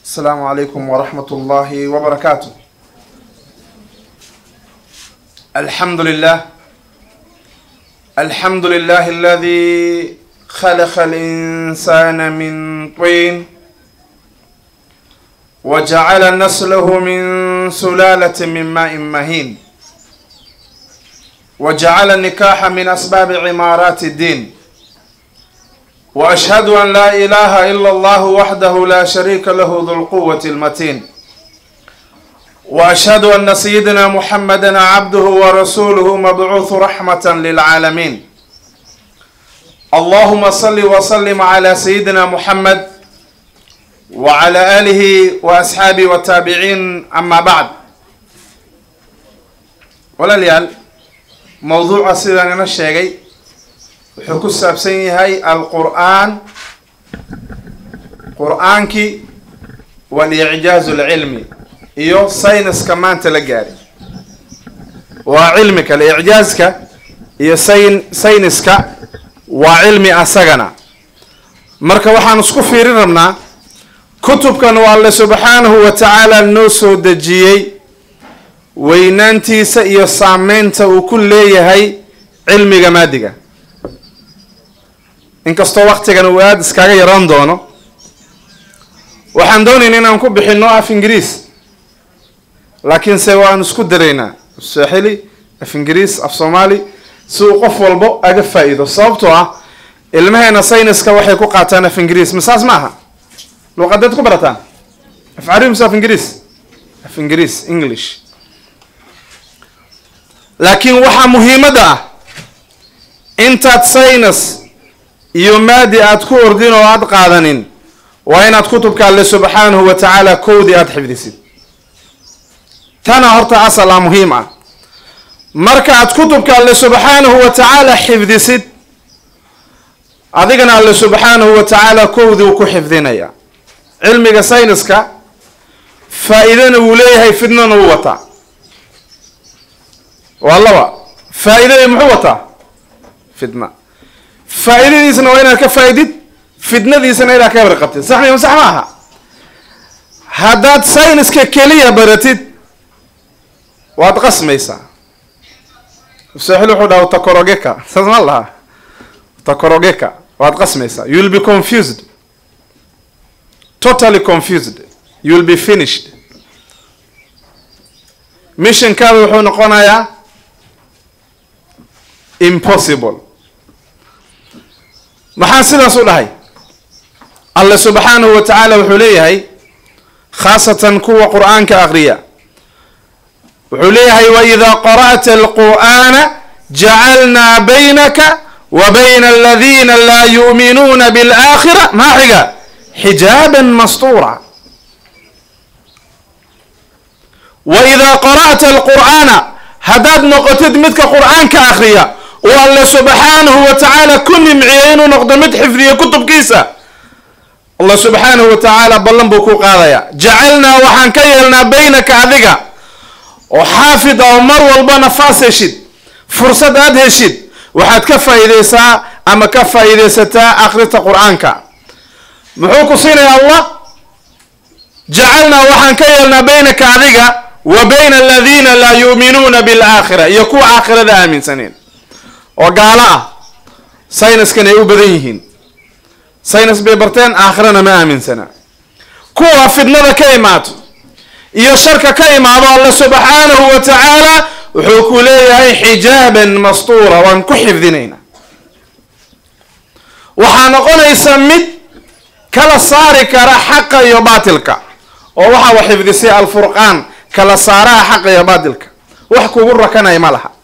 السلام عليكم ورحمة الله وبركاته الحمد لله الحمد لله الذي خلق الإنسان من طين وجعل نسله من سلالة من ماء مهين وجعل النكاح من أسباب عمارات الدين وأشهد أن لا إله إلا الله وحده لا شريك له ذو القوة المتين وأشهد أن سيدنا محمدا عبده ورسوله مبعوث رحمة للعالمين اللهم صل وسلم على سيدنا محمد وعلى آله وأصحابه والتابعين أما بعد walaalyaal mowduuca sidaan ina sheegay wuxuu ku saabsan yahay alqur'aan qur-aankii walicjaazu lcilmi iyo sayniska maanta la gaari waa cilmi kale icjaaska iyo sayn sayniska waa cilmi asagana marka waxaan isku fiirin rabnaa kutubkan waa alle subxaanahu wa tacaala noo soo dejiyey weynaantiisa iyo saameynta uu ku leeyahay cilmiga maadiga inkastoo waktigan uu aada iskaga yaraan doono waxaan doonayna inaan ku bixino af ingiriis laakiinse waan isku daraynaa saaxili af ingiriis af soomaali si uu qof walbo aga faa-iido sababtoo ah ilmaheena sayniska waxay ku qaataan af ingiriis masaas ma aha luuqadeed ku barataan af carabi mise af ingiriis af ingiriis english laakiin waxaa muhiimadda ah intaad saynis iyo maadi aada ku ordin oo aada qaadanin waa inaad kutubka alle subxaanahu wa tacaala kowdii aada xifdisid tana horta asal ah muhiim ah markaaad kutubka alle subxaanahu wa tacaala xifdisid adigana alle subxaanahu wa tacaala kowdii uu ku xifdinaya cilmiga sayniska faa-iidana wuu leeyahay fidnana wuu wataa waa laba faa-iidadii muxuu wataa fidna faa-iidadiisna waa inaad ka faa-idid fitnadiisana inaad ka warqabtid sax miya sax ma aha haddaad sayniska keliya baratid waad qasmaysaa saaxil wuxuu dhaha takorogeka saas ma lahaa takorogeka waad qasmaysaa you will be confused totally confused you will be finished missionkaada wuxuu noqonayaa impossible maxaa sidaas u dhahay alle subxaanahu wa tacaala wuxuu leeyahay khaasatan kuwa qur-aanka aqriya wuxuu leeyahay waidaa qara'ta alqur'aana jacalnaa baynaka wa bayna aladiina laa yu'minuuna biاlaakhira maa xiga xijaaban mastuura waidaa qara'ta alqur'aana haddaad noqotid midka qur-aanka akriya oo alle subxaanahu wa tacaala ku nimciyey inuu noqdo mid xifdiya kutubkiisa allah subxaanahu wa tacaala ballan buu ku qaadayaa jacalnaa waxaan ka yeelnaa baynaka adiga oo xaafid oo mar walba nafaas heshid fursad aada heshid waxaad ka faa-iideysaa ama ka faa-iideysataa akrinta qur-aanka muxuu ku siinaya allah jacalnaa waxaan ka yeelnaa baynaka adiga wa bayna aladiina laa yu'minuuna bilaakhira iyo kuwa aakhirada aaminsaneen oo gaalo ah sayniskan ay u badan yihiin saynis bay barteen aakhirana ma aaminsana kuwa fidnada ka imaato iyo sharka ka imaado alle subxaanahu wa tacaala wuxuu ku leeyahay xijaaban mastuura waan ku xifdinayna waxaa noqonaysa mid kala saari kara xaqa iyo baatilka oo waxa wa xifdisay alfurqaan kala saaraha xaqa iyo baatilka wax kugu rakanaya ma laha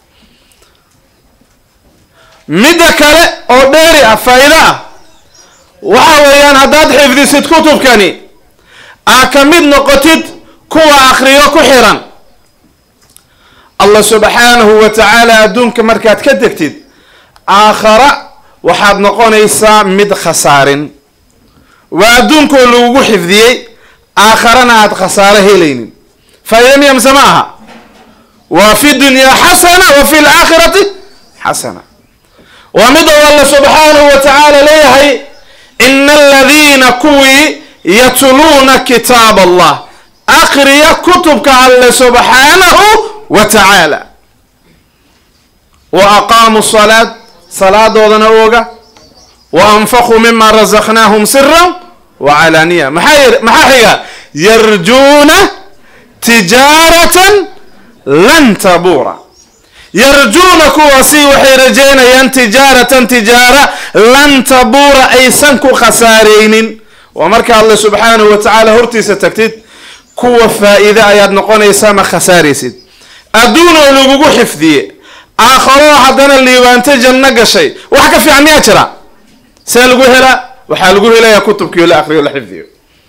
midda kale oo dheeri ah faa-iido ah waxa weeyaan haddaad xifdisid kutubkani aa ka mid noqotid kuwa akriyo ku xiran allah subxaanahu wa tacaala adduunka markaad ka degtid aakhara waxaad noqonaysaa mid khasaarin waa adduunkoo lagugu xifdiyey aakharana aad khasaaro helaynin faa-ida miya mise ma aha waa fi dunyaa xasana wa fi laakhirati xasana waa mid oo alla subxaanahu wa tacaala leeyahay ina aladiina kuwii yatluuna kitaab allah aqriya kutubka alle subxaanahu wa tacaala wa aqaamuu salaad salaadoodana ooga wa anfaquu mima razaqnaahum sira wa calaaniya maxaa maxaa xiga yarjuuna tijaaratan lan tabuura yarjuuna kuwaasi waxay rajaynayaan tijaaratan tijaara lan tabuura aysan ku khasaareynin waa marka alle subxaanahu wa tacaala hortiisa tagtid kuwa faa-iide ayaad noqonaysaa ma khasaaraysid adduun oo lagugu xifdiye aakharo haddana liibaanto janno gashay wax ka fiican miyaa jira see lagu helaa waxaa lagu helayaa kutubkiio la akriyo la xifdiyo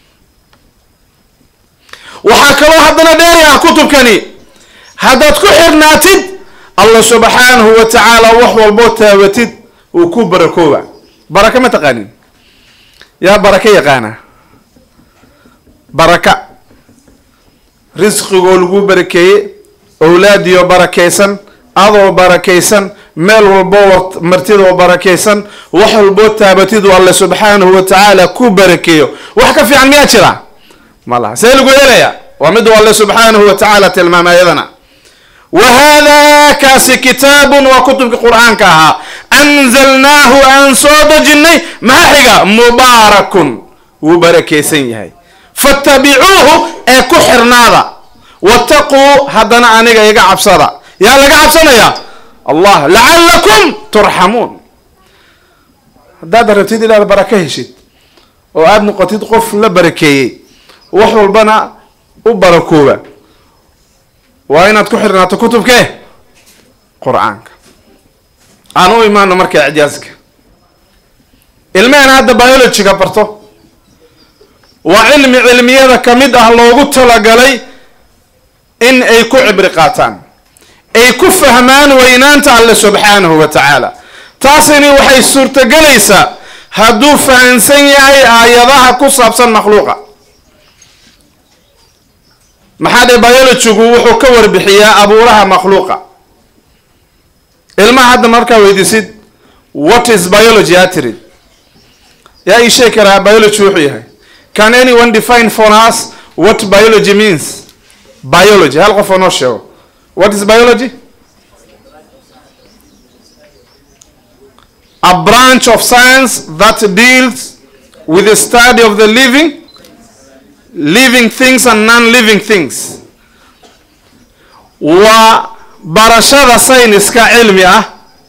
waxaa kaloo haddana dheeri ah kutubkani haddaad ku xirnaatid allah subxaanahu wa tacaala wax walboo taabatid uu ku barakooba baraka ma taqaanin yaa baraka yaqaana baraka risqigoo lagu barakeeye owlaadiyo barakaysan adoo barakaysan meel walboo martidoo barakaysan wax walboo taabatiduu alle subxaanahu wa tacaala ku barakeeyo wax ka fiican miyaa jira ma laha see lagu helaya waa miduu alle subxaanahu wa tacaala tilmaamay ayadana wa hada kaasi kitaabun waa kutubkii qur-aanka ahaa anzalnaahu aan soo dejinay maxaa xiga mubaarakun wuu barakaysan yahay fattabicuuhu ee ku xirnaada wattaquu haddana aniga iga cabsada yaa laga cabsanaya allah lacalakum turxamuun haddaad rabtid inaad barako heshid oo aada noqotid qof la barakeeyey wax walbana u barakooba waa inaad ku xirnaato kutubkee qur-aanka aan u imaano marka icjaaska ilmehena hadda biologyga barto waa cilmi cilmiyada ka mid ah loogu talagalay in ay ku cibri qaataan ay ku fahmaan weynaanta alle subxaanahu wa tacaala taasini waxay suurtagelaysaa hadduu fahansan yahay aayadaha ku saabsan makhluuqa maxaa dhe biologygu wuxuu ka warbixiyaa abuuraha makhluuqa ilmaha hadda markaa weydiisid what is biology aa tirid yaa ii sheegi karaa biology wuxuu yahay can anyone define for us what biology means biology hal qof oo noo sheego what is biology a branch of science that deals with the study of the living living things and non-living things waa barashada sayniska cilmi ah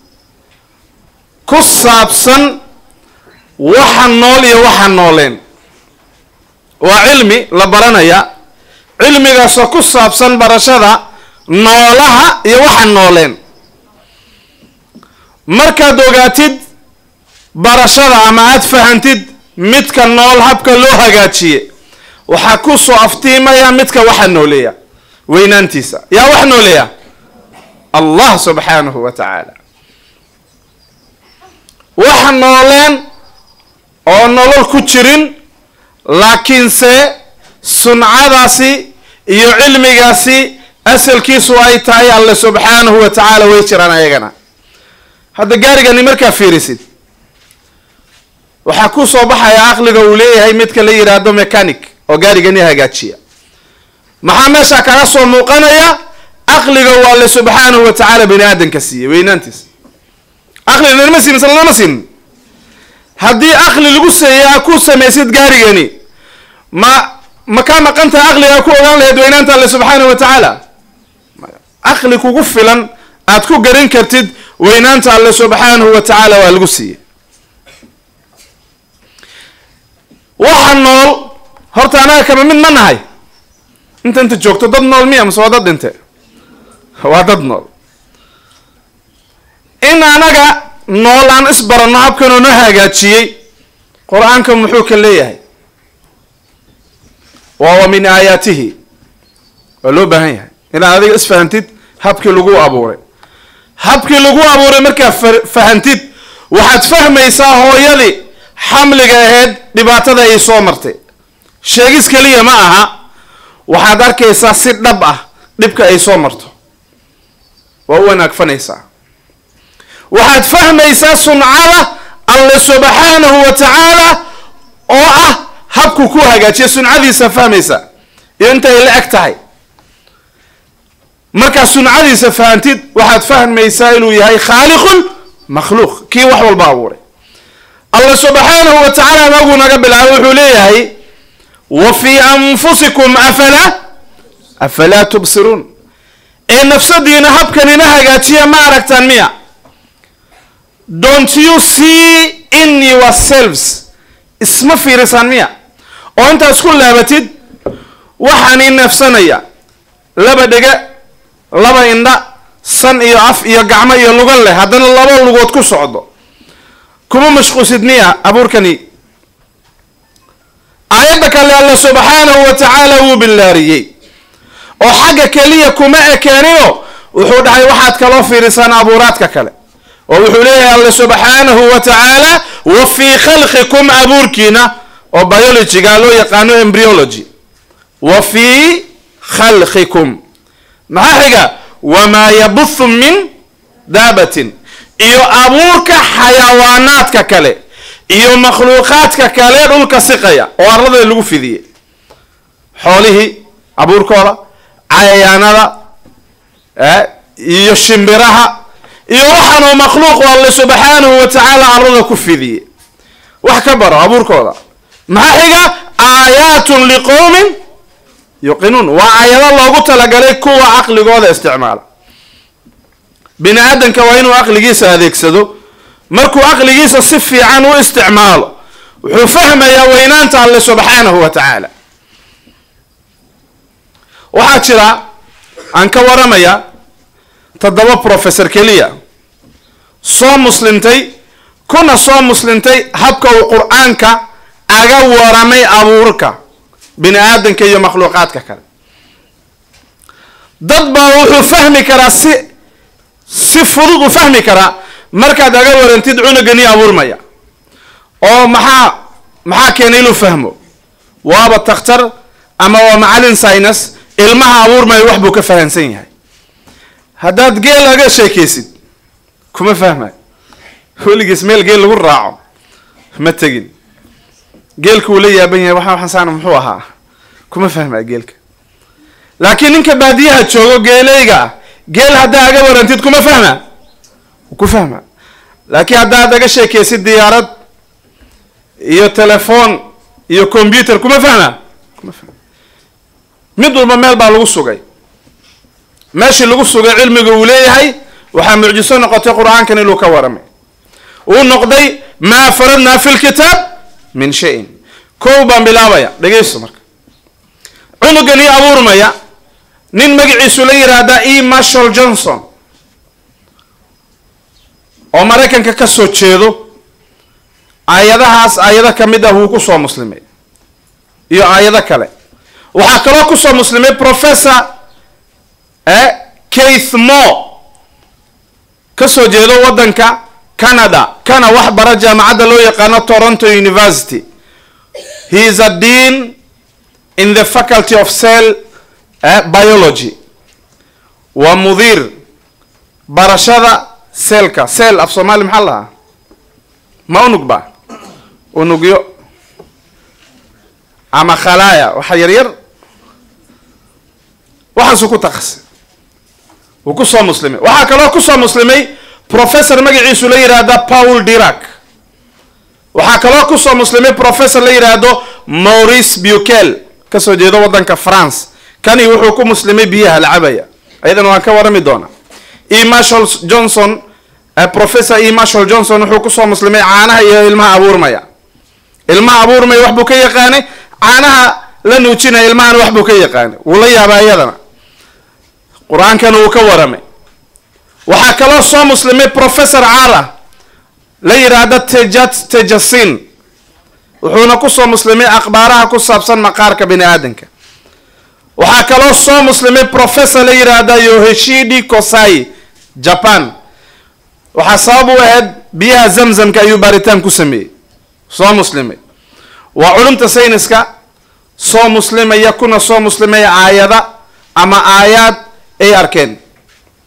ku saabsan waxa nool iyo waxa nooleen waa cilmi la baranaya cilmigaasoo ku saabsan barashada noolaha iyo waxa nooleen markaad ogaatid barashada ama aada fahantid midka nool habka loo hagaajiye waxaa ku soo aftiimaya midka waxa nooleeya weynaantiisa yaa wax nooleeya allah subxaanahu wa tacaala waxa nooleen oo nolol ku jirin laakiinse suncadaasi iyo cilmigaasi asalkiisu ay tahay alle subxaanahu wa tacaala way jiraan ayagana hadda gaarigani markaa fiirisid waxaa ku soo baxaya aqliga uu leeyahay midka la yidhaahdo mechanic oo gaarigani hagaajiya maxaa meesha kaga soo muuqanaya aqliga waa alle subxaanahu wa tacaala bani aadanka siiyey weynaantiisa aqli lanama siin mise lanama siin haddii aqli lagu seeyaa ku samaysid gaarigani ma ma kaa maqan tahay aqligaa ku ogaan lahayd weynaanta alle subxaanahu wa tacaala aqli kugu filan aad ku garin kartid weynaanta alle subxaanahu wa tacaala waa lagu siiyey waxa nool horta anaga kama mid ma nahay inta inta joogto dad nool miya mase waa dad dhinte waa dad nool in anaga nool aan isbaranno habkanoo noo hagaajiyey qur-aanka muxuu ka leeyahay waa wa min aayaatihi waa loo baahan yahay inaad adiga isfahantid habkii lagu abuuray habkii lagu abuuray markaa fahantid waxaad fahmaysaa hooyadii xamliga ahayd dhibaatada ay soo martay sheegis keliya ma aha waxaad arkaysaa si dhab ah dhibka ay soo marto waa u wanaagfanaysaa waxaad fahmaysaa suncada alle subxaanahu wa tacaala oo ah habku ku hagaajiya suncadiisa fahmaysa iyo intay la eg tahay markaa suncadiisa fahantid waxaad fahmaysaa inuu yahay khaaliqun makhluuq kii wax walba abuuray allah subxaanahu wa tacaala nagu naga bilaabay wuxuu leeyahay wa fii anfusikum afalaa afalaa tubsiruun ee nafsadiina habkanina hagaajiya ma aragtaan miya don't you see in yourselves isma fiirisaan miya oo intaad isku laabatid waxaani neefsanaya laba dhege laba indha san iyo af iyo gacmo iyo lugan leh haddana laba lugood ku socdo kuma mashquusid miya abuurkani aayadda kale alla subxaanahu wa tacaala wuu bilaariyey oo xagga keliya kuma ekeenino wuxuu dhahay waxaad kaloo fiirisaan abuuraadka kale oo wuxuu leeyahay alla subxaanahu wa tacaala wa fii khalqikum abuurkiina oo biologyga loo yaqaano embryology wa fii khalqikum maxaa xiga wamaa yabuthu min daabatin iyo abuurka xayawaanaadka kale iyo makhluuqaadka kale dhulka siqaya oo arlada lagu fidiyey xoolihii abuurkooda cayayaanada iyo shimbiraha iyo waxaanoo makhluuq alle subxaanahu wa tacaala arlada ku fidiyey wax ka baro abuurkooda maxaa xiga aayaatun liqowmin yuqinuun waa aayado loogu talagalay kuwa caqligooda isticmaala bini aadanka waa inuu caqligiisa adeegsado markuu caqligiisa si fiican u isticmaalo wuxuu fahmayaa weynaanta alle subxaanahu wa tacaala waxaa jira aan ka waramaya toddoba professor keliya soo muslimtay kuna soo muslimtay habka uu qur-aanka aga waramay abuurka bini aadanka iyo makhluuqaadka kale dad baa wuxuu fahmi karaa si si fudud u fahmi karaa markaad aga warantid cunugani abuurmaya oo maxaa maxaa keenay inuu fahmo waaba takhtar ama waa macalin sinus ilmaha abuurmaya wax buu ka fahamsan yahay haddaad geel aga sheekaysid kuma fahmayo weligiis meel geel lagu raaco ma tegin geelka uu la yaaban yahay waxa waxaasaan muxuu ahaa kuma fahmaya geelka laakiin ninka baadiyaha joogo geeleyga ah geel haddaa aga warantid kuma fahma ku fahma laakiin haddaad aga sheekaysid diyaarad iyo telefoon iyo combyuter kuma fahma kuma fahma mid walba meel baa lagu sugay meeshii lagu sugay cilmiga uu leeyahay waxaa mucjiso noqotay qur-aankan inuu ka waramay uu noqday maa faradnaa fi lkitaab min shayin kow baan bilaabaya dhegaysto marka cunugani abuurmaya nin magaciisu la yidhaahdaa e marshall johnson oo maraykanka ka soo jeedo aayadahaas aayado ka mid ah wuu ku soo muslimay iyo aayado kale waxaa kaloo kusoo muslimay professor keith mo ka soo jeedo waddanka canada kana wax bara jaamacadda loo yaqaano toronto university he is a dean in the faculty of cell biology waa mudiir barashada seelka seel af soomaali maxaa lahaa ma unug ba unugyo ama khalaaya waxa yaryar waxaasuu ku takasay wuu ku soo muslimay waxaa kaloo kusoo muslimay professor magaciisu la yidhaahda paul dirac waxaa kaloo kusoo muslimay professor la yidhaahdo maurice bukel kasoo jeedo waddanka france kani wuxuu ku muslimay biyaha la cabaya ayadana waan ka warami doonaa e marshall johnson professor e marshall johnson wuxuu kusoo muslimay caanaha iyo ilmaha abuurmaya ilmaha abuurmaya wax buu ka yaqaanay caanaha la nuujinaya ilmahana wax buu ka yaqaanay wuu la yaabaa iyadana qur-aankana wuu ka waramay waxaa kaloo soo muslimay professor cara la yidhaahda tejat tejasin wuxuuna kusoo muslimay akhbaaraha ku saabsan maqaarka bini aadanka waxaa kaloo soo muslimay professor la yidhaahda yoheshidi kosai japan waxaa sabab u ahayd biyaha zamzamka ayuu baaritaan ku sameeyey soo muslimay waa culumta sayniska soo muslimaya kuna soo muslimaya aayada ama aayaad ay arkeen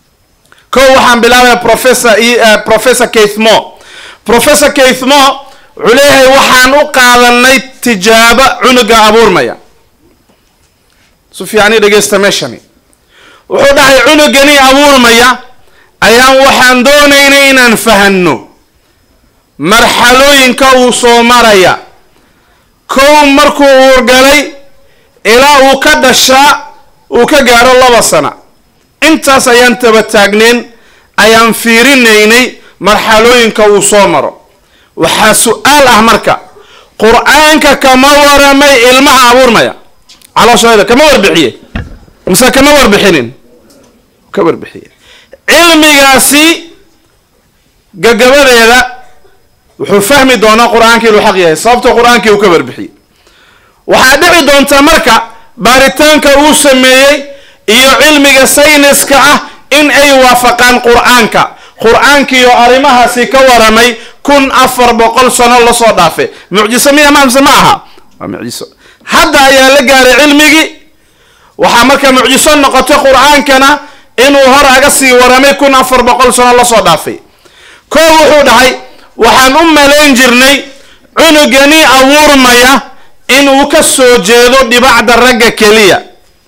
ko waxaan bilaabaya professor professor keith mo professor keith mo wuxuu leeyahay waxaan u qaadanay tijaabo cunuga abuurmaya su fiicani dhegeysta meeshani wuxuu dhahay cunugani abuurmaya ayaan waxaan doonaynay inaan fahanno marxalooyinka uu soo maraya kow markuu uurgalay ilaa uu ka dhashaa uu ka gaaro laba sana intaas ayaan taba taagneen ayaan fiirinaynay marxalooyinka uu soo maro waxaa su-aal ah marka qur-aanka kama waramay ilmaha abuurmaya calooshooda kama warbixiye mise kama warbixinin ka warbixiye cilmigaasi gagabadeeda wuxuu fahmi doonaa qur-aanka inuu xaq yahay sababto qur-aankii uu ka warbixiyey waxaa dhici doonta marka baaritaanka uu sameeyey iyo cilmiga sayniska ah in ay waafaqaan qur-aanka qur-aankiiyo arrimahaasi ka waramay kun afar boqol sano lasoo dhaafe mucjiso miya mamse ma aha waa mucjiso hadda ayaa la gaaray cilmigii waxaa marka mucjiso noqotay qur-aankana inuu hor aga sii waramay kun afar boqol sano lasoo dhaafay koo wuxuu dhahay waxaan u malayn jirnay cunugani abuurmaya inuu ka soo jeedo dhibacda ragga keliya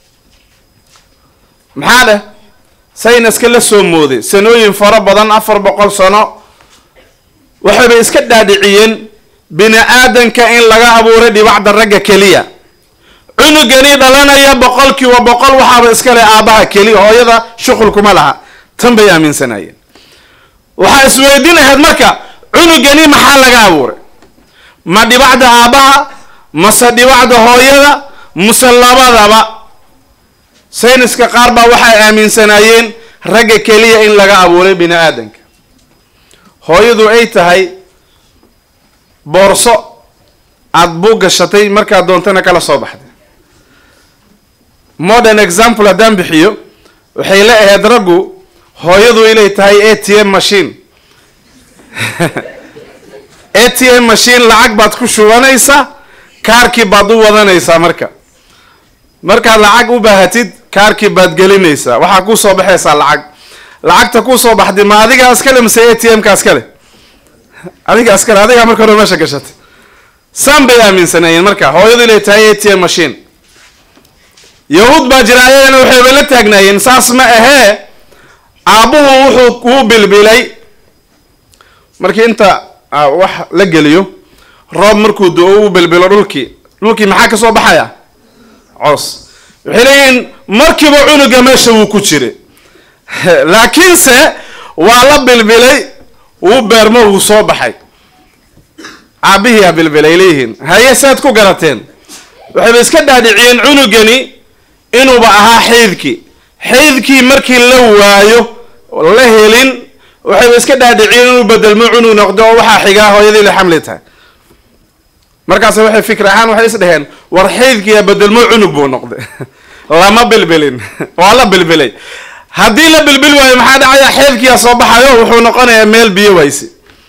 maxaa dheh sayniska la soo mooday sanooyin fara badan afar boqol sano waxaybay iska dhaadhiciyeen bini aadanka in laga abuuray dhibacda ragga keliya cunugani dhalanaya boqolkiiba boqol waxaaba iska leh aabbaha keliya hooyada shuqulkuma laha tan bay aaminsanayeen waxaa isweydiin ahayd marka cunugani maxaa laga abuuray ma dhibacda aabbaha mase dhibacda hooyada muse labadaba sayniska qaar baa waxay aaminsanaayeen ragga keliya in laga abuuray bini aadanka hooyadu ay tahay boorso aada buu gashatay markaad doontana kala soo baxday modern example haddaan bixiyo waxay la ahayd raggu hooyadu inay tahay a t m machine a t m machine lacag baad ku shubanaysaa kaarkii baad u wadanaysaa marka markaad lacag u baahatid kaarkii baad gelinaysaa waxaa kuu soo baxaysaa lacag lacagta kuu soo baxday ma adigaa iskale mise a t m-ka iskale adiga iskale adigaa marka hore meesha gashatay saan bay aaminsanayeen marka hooyadu inay tahay a t m machine yahuud baa jira ayagana waxayba la taagnaayeen saas ma ahee aabbuhu wuxuu wuu bilbilay markii inta wax la geliyo roob markuu do-o u bilbilo dhulkii dhulkii maxaa ka soo baxaya coos waxay leeyihiin markiiba cunuga meesha wuu ku jiray laakiinse waa la bilbilay wuu beermo wuu soo baxay aabbihii ha bilbilay leeyihiin haye saad ku garateen waxayba iska dhaadhiciyeen cunugani inuuba ahaa xaydkii xaydkii markii la waayo la helin waxayba iska dhaadhiciyeen inuu bedelmo cunug noqdo oo waxaa xigaa hooyadii la xamli tahay markaas waxay fikr ahaan waxay is dhaheen war xaydkiiya bedelmo cunug buu noqday lama bilbilin waa la bilbilay haddii la bilbil waayo maxaa dhacaya xeedkiia soo baxayo wuxuu noqonayaa meel biyo wayse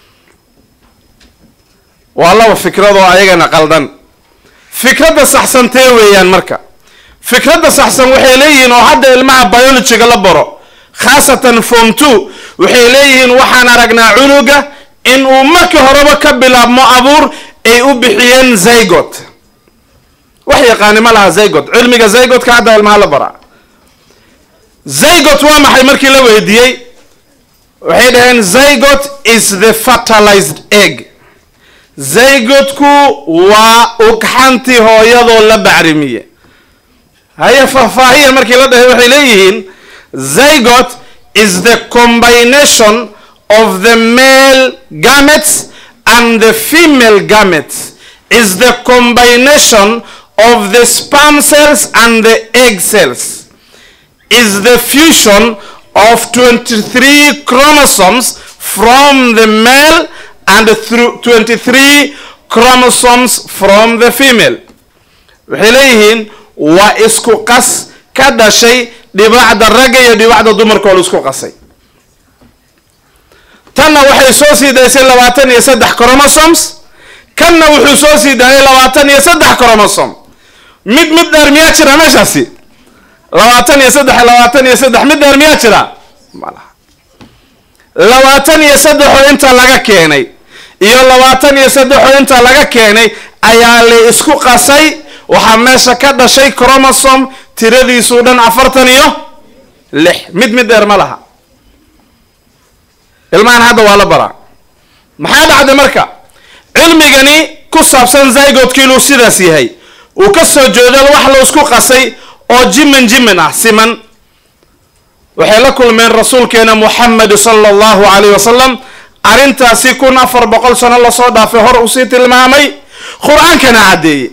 waa laba fikrad oo ayagana qaldan fikradda saxsantee weeyaan marka fikradda saxsan waxay leeyihiin oo hadda ilmaha biologyga la baro khaasatan form two waxay leeyihiin waxaan aragnaa cunuga in uu markii horeba ka bilaabmo abuur ay u bixiyeen zygot wax yaqaani ma laha zygot cilmiga zygotka hadda ilmaha la baraa zygot waa maxay markii la weydiiyey waxay dhaheen zygot is the fertilized egg zygotku waa ugxantii hooyadoo la bacrimiye haye faahfaahiya markii la dhahay waxay leeyihiin zygot is the combination of the male gametes and the female gametes is the combination of the sperm cells and the egg cells is the fusion of 23 chromosomes from the male and through 23 chromosomes from the female waxay leeyihiin waa isku qas ka dhashay dhibacda ragga iyo dhibacda dumarkoo la isku qasay tanna waxay soo sii daysay labaatan iyo saddex chromosomes kanna wuxuu soo sii daayay labaatan iyo saddex chromosome mid mid dheer miyaa jira meeshaasi labaatan iyo saddex labaatan iyo saddex mid dheer miyaa jira malaha labaatan iyo saddexoo inta laga keenay iyo labaatan iyo saddexoo inta laga keenay ayaa la isku qasay waxaa meesha ka dhashay chromosom tiradiisuu dhan afartan iyo lix mid mid dheer ma laha ilmahan hadda waa la baraa maxaa dhacday marka cilmigani ku saabsan zygodki inuu sidaas yahay uu ka soo jeedo wax la isku qasay oo jimin jimin ah siman waxay la kulmeen rasuulkeena muxamed sala allahu calayh wasalam arrintaasi kun afar boqol sano lasoo dhaafay hor usii tilmaamay qur-aankana caddeeyey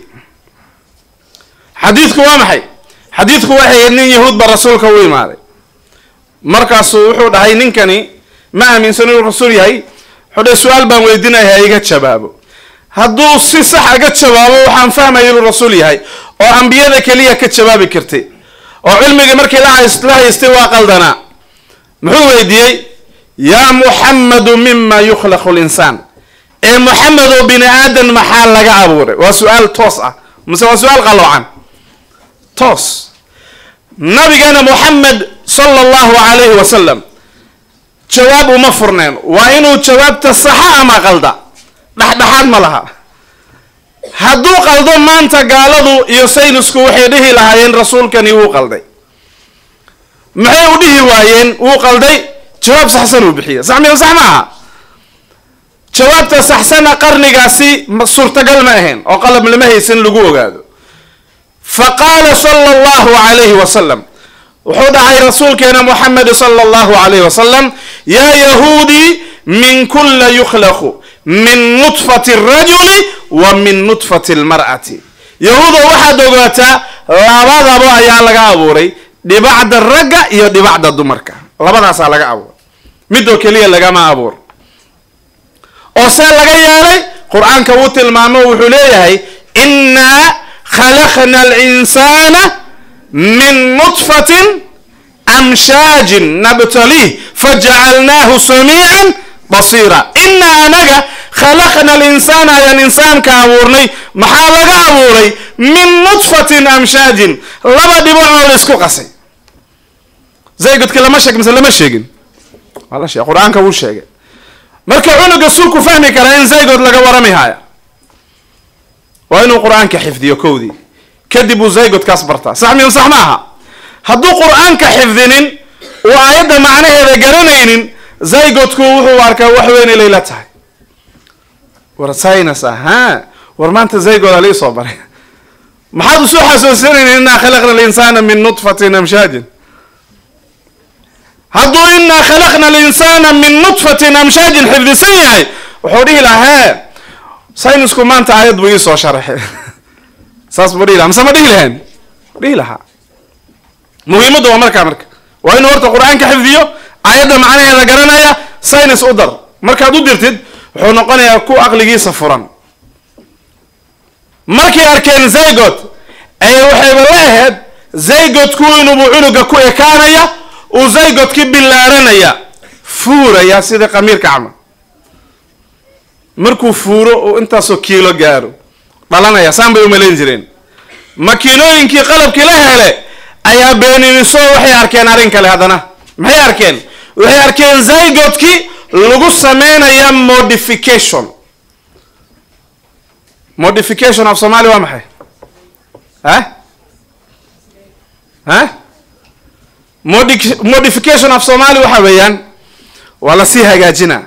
xadiidku waa maxay xadiidku waxay nin yahuud ba rasuulka u imaaday markaasuu wuxuu dhahay ninkani ma aaminsan inuu rasuul yahay wuxuu dhahay su-aal baan weydiinaya iga jawaabo hadduu si sax aga jawaabo waxaan fahmaya inuu rasuul yahay oo ambiyada keliya ka jawaabi kartay oo cilmigii markii la haystay waa qaldanaa muxuu weydiiyey yaa muxammadu mima yukhlaqu linsaan ee muxamed oo bini aadan maxaa laga abuuray waa su-aal toos ah mase waa su-aal qaloocan toos nabigeena muxamed sala allahu calayhi wasalam jawaab uma furneen waa inuu jawaabta saxa ama qalda dhexdhexaad ma laha hadduu qaldo maanta gaaladu iyo saynisku waxay dhihi lahaayeen rasuulkani wuu qalday maxay u dhihi waayeen wuu qalday jawaab saxsan uu bixiya sax miya sax ma aha jawaabta saxsana qarnigaasi suurtagal ma ahayn oo qalab lama haysan lagu ogaado fa qaala sala allahu calayhi wasalam wuxuu dhahay rasuulkeena muxamed sala allahu calayhi wasalam yaa yahuudi min kulla yukhlaqu min nutfati rajuli wa min nutfati lmar'ati yahuudo waxaad ogaataa labadaba ayaa laga abuuray dhibacda ragga iyo dhibacda dumarka labadaasaa laga abuuray midoo keliya lagama abuur oo see laga yeelay qur-aanka wuu tilmaamo wuxuu leeyahay innaa khalaqna alinsana min nutfatin amshaajin nabtalih fajacalnaahu samiican basiira innaa anaga khalaqna alinsaana ayaan insaanka abuurnay maxaa laga abuuray min nutfatin amshaajin laba dhibacoo la isku qasay zaygodka lama sheeg mise lama sheegin waa la sheeg qur-aanka wuu sheegay marka cunuga sulku fahmi karaa in zaygod laga warami haya waa inuu qur-aanka xifdiyo kowdii kadib uu zaygodkaas bartaa sax miya sax maaha hadduu qur-aanka xifdinin uu aayadda macnaheeda garanaynin zaygodku wuxuu arkaa wax weynay layla tahay war synas aha war maanta zaygoda lii soo baray maxaad usoo xasuusinayna innaa khalaqna alinsana min nutfatin amshaajin hadduu innaa khalaqna alinsana min nutfatin amshaajin xifdisan yahay wuxuu dhihi lahaa hee saynisku maanta aayad buu iisoo sharaxay saas buu dhihi lahaa mise ma dhihi lahayn dhihi lahaa muhiimadda waa markaa marka waa inuu horta qur-aanka xifdiyo aayadda macnaheeda garanaya saynis u dar markaad u dirtid wuxuu noqonayaa ku aqligiisa furan markay arkeen zaygod ayay waxayba la ahayd zaygodku inuubu cunuga ku ekaanaya uu zaygodki bilaaranaya fuuraya sida qamiirka camal markuu fuuro uu intaasoo kiilo gaaro dhalanaya saan bay umalayn jireen makiinooyinkii qalabkii la hele ayaa beeniniso waxay arkeen arrin kale haddana maxay arkeen waxay arkeen zaygodki lagu sameynaya modification modification af somaali waa maxay ha ha modi modification af somaali waxa weeyaan waa lasii hagaajina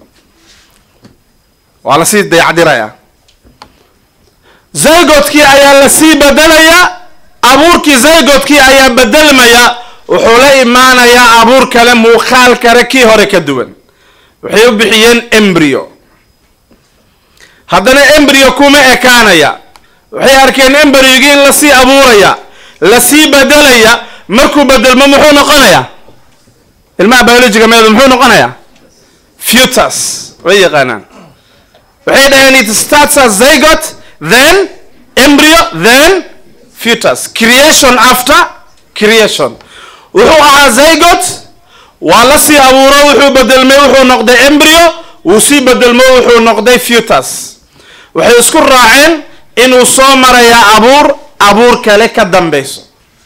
waa lasii dayacdiraya zaygodkii ayaa lasii bedelaya abuurkii zaygodkii ayaa bedelmaya wuxuu la imaanayaa abuur kale muuqaal kale kii hore ka duwan waxay u bixiyeen embryo haddana embryo kuma ekaanaya waxay arkeen embrygii in lasii abuuraya lasii bedelaya markuu bedelmo muxuu noqonayaa ilmaha biologiga meedu muxuu noqonayaa futus way yaqaanaan waxay dhaheen it starts as zygot then embryo then futus creation after creation wuxuu ahaa zygot waa la sii abuuro wuxuu bedelmay wuxuu noqday embryo wuu sii bedelmo wuxuu noqday futus waxay isku raaceen inuu soo marayaa abuur abuur kale ka dambeyso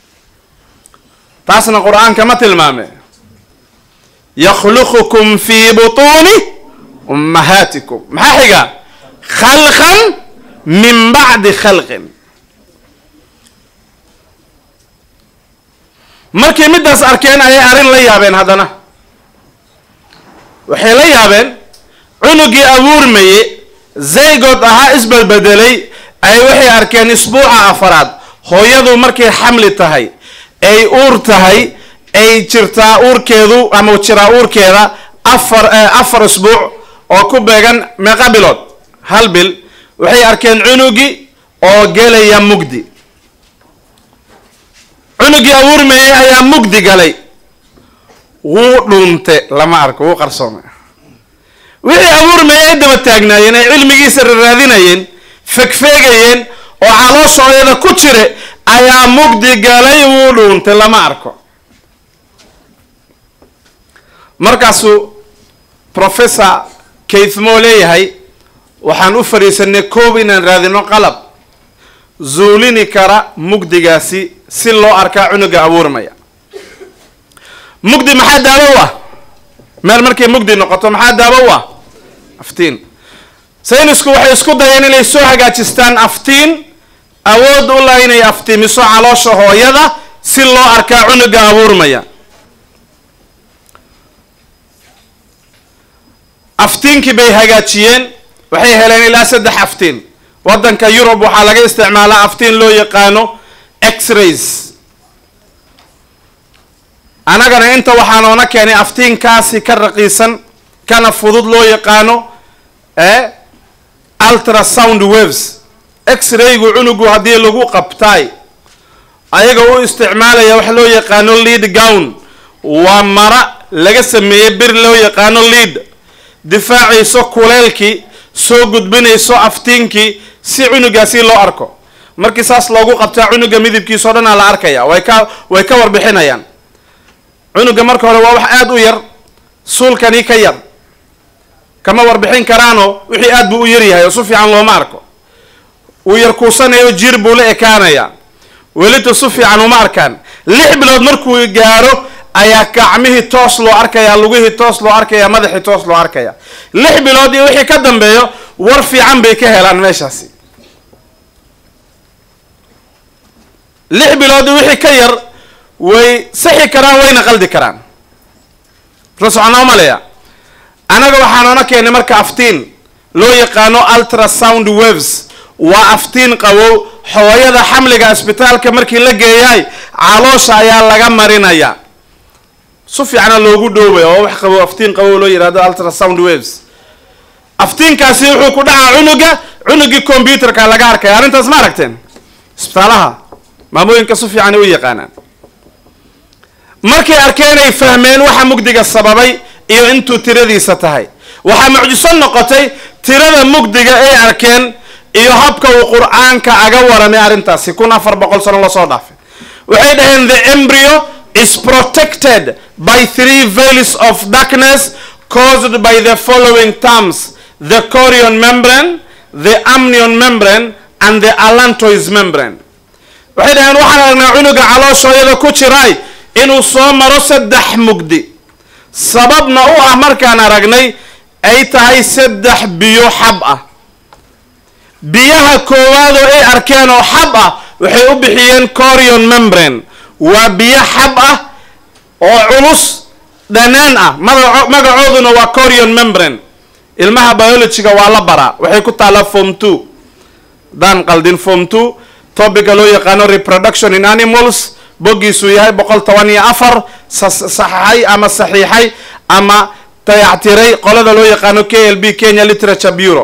taasna qur-aanka ma tilmaame yakhluqukum fii butuuni ummahaatikum maxaa xiga khalqan min bacdi khalqin markay middaas arkeen ayay arrin la yaabeen haddana waxay la yaabeen cunugii abuurmaye zaygood ahaa isbelbedelay ay waxay arkeen isbuuca afaraad hooyadu markay xamli tahay ay uur tahay ay jirtaa uurkeedu ama jiraa uurkeeda afar afar isbuuc oo ku beegan meeqa bilood hal bil waxay arkeen cunugii oo gelaya mugdi cunugii abuurmayey ayaa mugdi galay wuu dhuunte lama arko wuu qarsoomay wixii abuurmayey ay daba taagnaayeen ay cilmigiisa raraadinayeen fegfeegayeen oo calooshooyada ku jire ayaa mugdi galay wuu dhuuntay lama arko markaasuu professor kaithmo leeyahay waxaan u fadhiisanay koob inaan raadino qalab zuulini kara mugdigaasi si loo arkaa cunuga abuurmaya mugdi maxaa daawo u ah meel markay mugdi noqoto maxaa daawo u ah aftiin saynisku waxay isku dayeen inay soo hagaajistaan aftiin awood u lah inay aftiimiso caloosha hooyada si loo arkaa cunuga abuurmaya aftiinkii bay hagaajiyeen waxay heleen ilaa saddex aftiin waddanka yurub waxaa laga isticmaalaa aftiin loo yaqaano x-rays annagana inta waxaa noona keenay aftiinkaasi ka raqiisan kana fudud loo yaqaano ee ultrasound waves x-raygu cunugu haddii lagu qabtaay ayaga u isticmaalaya wax loo yaqaano lead gown waa mara laga sameeyey bir loo yaqaano lead difaacayso kuleelkii soo gudbinayso aftiinkii si cunugaasi loo arko markii saas loogu qabtaa cunuga midabkiisao dhanaa la arkaya way ka way ka warbixinayaan cunuga marka hore waa wax aada u yar suulkani ka yar kama warbixin karaanoo wixii aad buu u yaryahay oo si fiican looma arko uu yar kuusanayo jir buu la ekaanaya welita si fiican uma arkaan lix bilood markuu gaaro ayaa gacmihii toos loo arkaya lugihii toos loo arkaya madaxii toos loo arkaya lix bilood iyo wixii ka dambeeyo war fiican bay ka helaan meeshaasi lix bilood iyo wixii ka yar way sixi karaan wayna qaldi karaan la soconaa maleya annaga waxaa noona keenay marka aftiin loo yaqaano ultrasound waves waa aftiin qabow hooyada xamliga isbitaalka markii la geeyaay caloosha ayaa laga marinaya si fiicana loogu dhoobay oo wax qabo aftiin qabow loo yihahdo ultrasound waves aftiinkaasi wuxuu ku dhacaa cunuga cunugii combyuterka laga arkaya arrintaas ma aragteen isbitaalaha maamooyinka si fiican ay u yaqaanaan markay arkeen ay fahmeen waxa mugdiga sababay iyo intuu tiradiisa tahay waxaa mucjiso noqotay tirada mugdiga ay arkeen iyo habka uu qur-aanka aga waramay arrintaasi kun afar boqol sano lasoo dhaafay waxay dhaheen the embryo is protected by three veils of darkness caused by the following terms the chorion membrane the amnion membrane and the allantois membrane waxay dhaheen waxaan aragnaa cunuga calooshooyada ku jiraay inuu soo maro saddex mugdi sababna u ah markaan aragnay ay tahay saddex biyo xab ah biyaha koowaad oo ay arkeen oo xab ah waxay u bixiyeen corion membrane waa biyo xab ah oo culus dhanaan ah magaco magacooduna waa corion membrane ilmaha biologyga waa la baraa waxay ku taallaa form two daan qaldin form two topica loo yaqaano reproduction in animals boggiisuu yahay boqol toban iyo afar saxaxay ama saxiixay ama dayactiray qolada loo yaqaano k l b kenya literature bureau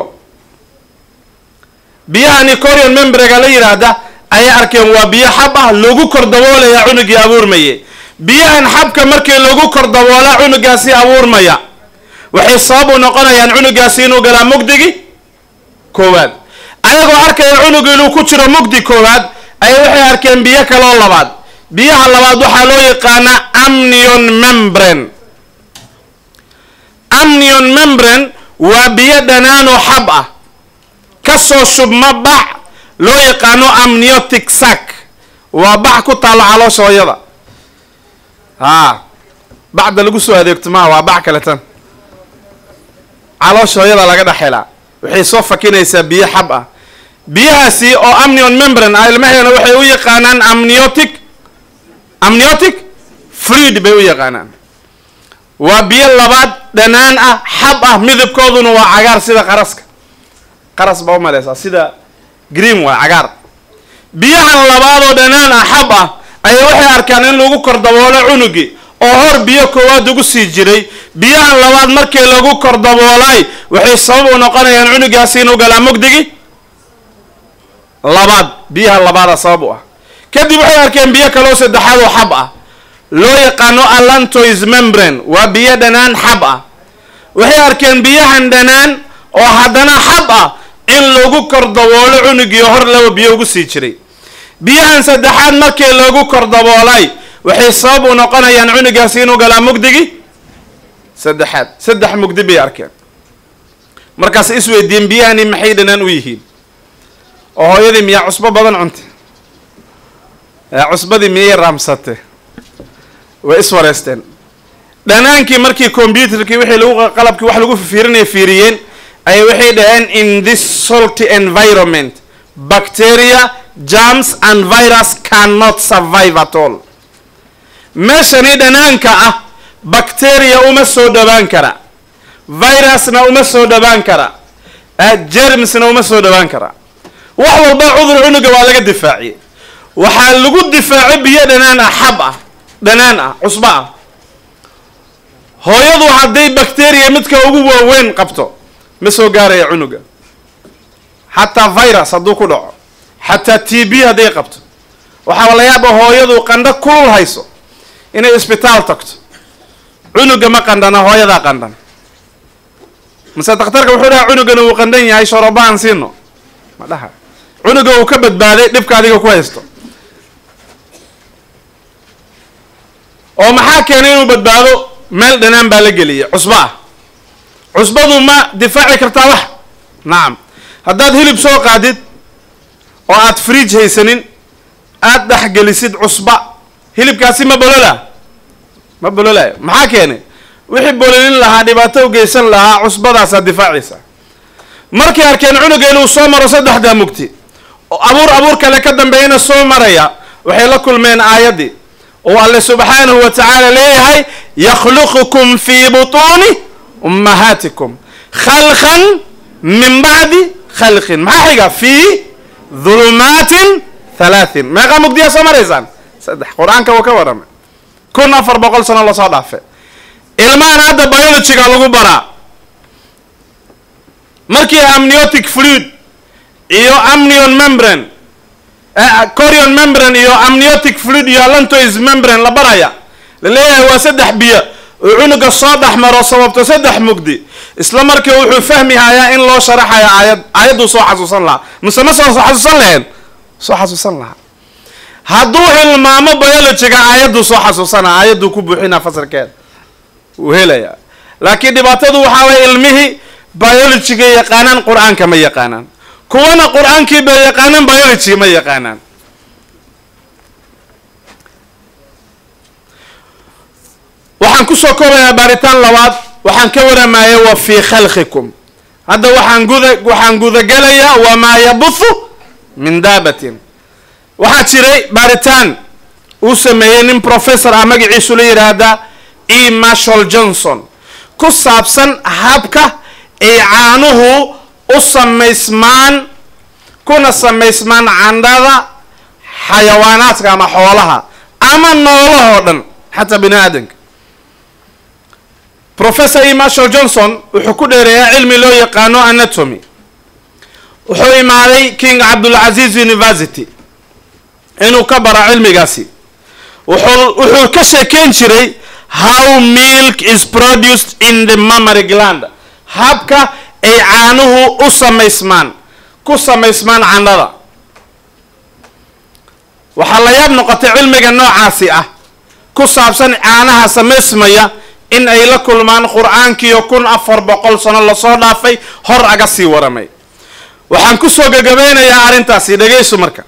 biyahani corion membrega la yidhaahda ayay arkeen waa biyo xab ah lagu kor daboolaya cunugii abuurmaye biyahan xabka markii lagu kor daboolaa cunugaasi abuurmaya waxay sabab u noqonayaan cunugaasi inuu galaa mugdigi koowaad ayagoo arkaya cunug inuu ku jiro mugdi koowaad ayay waxay arkeen biyo kaloo labaad biyaha labaad waxaa loo yaqaanaa amnion membrane amnion membrane waa biyo dhanaanoo xab ah kasoo shubma bac loo yaqaano amniotic sac waa bac ku taalla caloosha hooyada haa bacda lagu soo adeegto maha waa bac kale tan caloosha hooyada laga dhex helaa waxay soo fakinaysaa biyo xab ah biyahaasi oo amnion membran ah ilmaheena waxay u yaqaanaan amniotic amniotic fluid bay u yaqaanaan waa biyo labaad dhanaan ah xab ah midabkooduna waa cagaar sida qaraska qaras baa u maleysaa sida green waa cagaar biyahan labaadoo dhanaan ah xab ah ayaa waxay arkaan in lagu kor daboolo cunugi oo hor biyo koowaad ugu sii jiray biyahan labaad markii lagu kor daboolay waxay sabab u noqonayaan cunugaasi inuu galaa mugdigi labaad biyaha labaada sabab u ah kadib waxay arkeen biyo kaloo saddexaad oo xab ah loo yaqaano allantois membran waa biyo dhanaan xab ah waxay arkeen biyahan dhanaan oo haddana xab ah in lagu kor daboolo cunugii hor laba biyo ugu sii jiray biyahan saddexaad markii lagu kor daboolay waxay sabab u noqonayaan cunugaasi inuu galaa mugdigi saddexaad saddex mugdi bay arkeen markaas isweydiin biyahani maxay dhanaan u yihiin oo hooyadii miyaa cusbo badan cunta cusbadii miyay raamsate way iswareysteen dhanaankii markii combyuterkii wixii lagu qalabkii wax lagu fiirinaya fiiriyeen ayay waxay dhaheen in this salty environment bacteria germs and virus cannot survive at all meeshani dhanaanka ah bacteria uma soo dhawaan kara virusna uma soo dhawaan kara jermsna uma soo dhawaan kara wax walba cudur cunuga waa laga difaaciyey waxaa lagu difaacay biyo dhanaan ah xab ah dhanaan ah cusbo ah hooyadu hadday bacteria midka ugu waaweyn qabto ma soo gaaraya cunuga xataa virus hadduu ku dhaco xataa t b hadday qabto waxaa la yaaba hooyadu qandho kulul hayso inay isbitaal tagto cunuga ma qandhana hooyadaa qandhan mase daktarka wuxuu dhaha cunugana uu qandhan yahay shoroba aan siino ma dhaha cunuga uu ka badbaaday dhibka adiga ku haysto oo maxaa keenay inuu badbaado meel dhanaan baa la geliyay cusbo ah cusbadu ma difaaci kartaa wax nacam haddaad hilib soo qaadid oo aad fridge haysanin aada dhexgelisid cusba hilibkaasi ma bolola ma bololayo maxaa keenay wixii bololin lahaa dhibaato u geysan lahaa cusbadaasaa difaacaysa markay arkeen cunuga inuu soo maro saddexdaa mugti oo abuur abuur kale ka dambeeyana soo maraya waxay la kulmeen aayaddii oo alle subxaanahu wa tacaala leeyahay yakhluqukum fii butuuni ummahaatikum khalqan min bacdi khalqin maxaa xiga fii dhulumaatin halaatin meeqaa mugdiyaa soo maraysaan saddex qur-aanka wuu ka warramay kun afar boqol sano lasoo dhaafe ilmahan hadda biologyga lagu baraa markii amniotic fluid iyo amnion membran corion membran iyo amniotic fluid iyo allantois membran la baraya la leeyahay waa saddex biyo oo cunuga soo dhex maro sababto saddex mugdi isla markii wuxuu fahmi hayaa in loo sharaxayo aayad aayadduu soo xasuusan lahaa mise ma soo xasuusan laheen soo xasuusan lahaa hadduu hilmaamo biologyga aayadduu soo xasuusana aayadduu ku buuxinaa fasalkeeda wuu helayaa laakiin dhibaatadu waxaa waye ilmihii biologyga yaqaanaan qur-aanka ma yaqaanaan kuwana qur-aankii bay yaqaanaan biology ma yaqaanaan waxaan kusoo koobayaa baaritaan labaad waxaan ka waramaya wa fii khalqikum hadda waxaan guda waxaan gudagelayaa wamaa yabuthu min daabatin waxaa jiray baaritaan uu sameeyey nin professor ah magaciisu la yidhaahda e marshall johnson ku saabsan habka ay caanuhu u samaysmaan kuna samaysmaan candhada xayawaanaadka ama xoolaha ama noolahoo dhan xataa bini aadanka professor e marshall johnson wuxuu ku dheereeyaa cilmi loo yaqaano anatomy wuxuu imaaday king cabdulcaziz university inuu ka baro cilmigaasi wuxuu wuxuu ka sheekeyn jiray how milk is produced in the mammary gland habka ay caanuhu u samaysmaan ku samaysmaan candhada waxaa la yaab noqotay cilmiga noocaasi ah ku saabsan caanaha samaysmaya in ay la kulmaan qur-aankiiyo kun afar boqol sano lasoo dhaafay hor aga sii waramay waxaan kusoo gagabeynayaa arrintaasi dhegaysu marka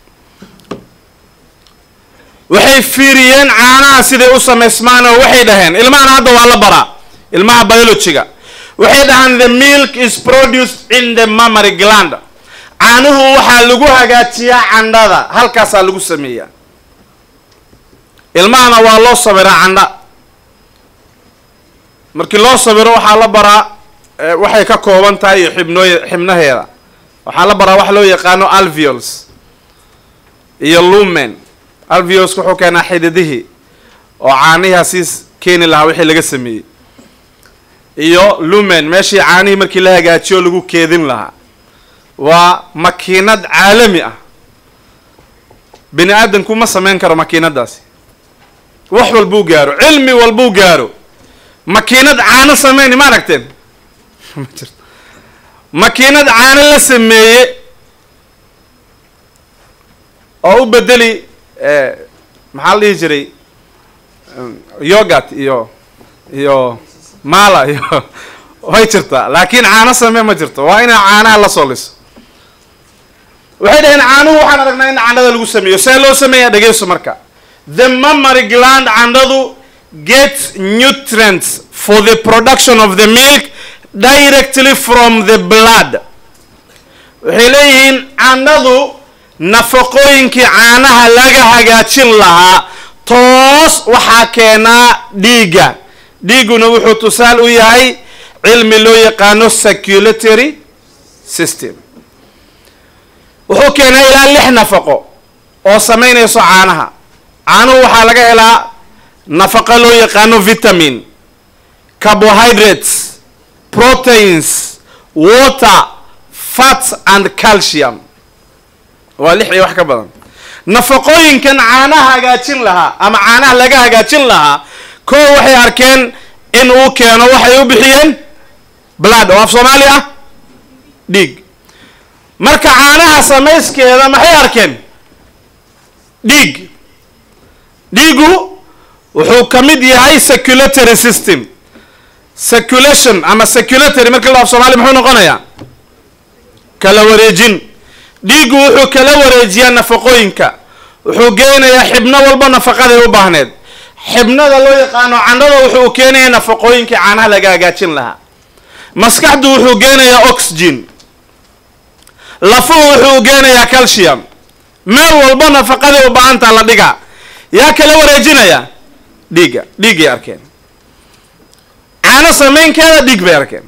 waxay fiiriyeen caanaha siday u samaysmaan oo waxay dhaheen ilmahan hadda waa la baraa ilmaha biologyga waxay dhahaan the milk is produced in the mammary gland caanuhu waxaa lagu hagaajiyaa candhada halkaasaa lagu sameeyaa ilmahana waa loo sabiraa candha markii loo sabiro waxaa la baraa waxay ka kooban tahay iyo xibnooy xibnaheeda waxaa la baraa wax loo yaqaano alveols iyo lumen alveolska wuxuu keenaa xididihii oo caanihii hasiis keeni lahaa wixii laga sameeyey iyo lumen meeshii caanihii markii la hagaajiyo lagu keedin lahaa waa makiinad caalami ah bini aadamku ma samayn karo makiinadaasi wax walbuu gaaro cilmi walbuu gaaro makiinad caano sameyni ma aragteen ma jirto makiinad caano la sameeye oo u bedeli maxaa la dhihi jiray yogat iyo iyo mala iyo way jirtaa laakiin caano samee ma jirto waa inaa caanaha la soo liso waxay dhaheen caanuhu waxaan aragnaa in candhada lagu sameeyo see loo sameeyaa dhegeyso marka the mammary gland candhadu gets nutrients for the production of the milk directly from the blood waxay leeyihiin candhadu nafaqooyinkii caanaha laga hagaajin lahaa toos waxaa keenaa dhiigga dhiigguna wuxuu tusaal u yahay cilmi loo yaqaano circulatory system wuxuu keenaa ilaa lix nafaqo oo samaynayso caanaha caanuhu waxaa laga helaa nafaqo loo yaqaano vitamin carbohydrates proteins water fats and calcium waa lix iyo wax ka badan nafaqooyinkan caanaha hagaajin lahaa ama caanaha laga hagaajin lahaa koo waxay arkeen in uu keeno waxay u bixiyeen blood oo af soomaali ah dhiig marka caanaha samayskeeda maxay arkeen dhiig dhiigu wuxuu ka mid yahay circulatory system circulation ama circulatory markii la af soomaali muxuu noqonayaa kala wareejin dhiiggu wuxuu kala wareejiyaa nafaqooyinka wuxuu geenayaa xibno walba nafaqaday u baahneed xibnada loo yaqaano candhada wuxuu keenayaa nafaqooyinkii caanaha laga hagaajin lahaa maskaxdu wuxuu geenayaa oxygen lafuhu wuxuu geenayaa calcium meel walba nafaqaday u baahantaa la dhigaa yaa kala wareejinaya dhiigga dhiiggay arkeen caano samaynkeeda dhiig bay arkeen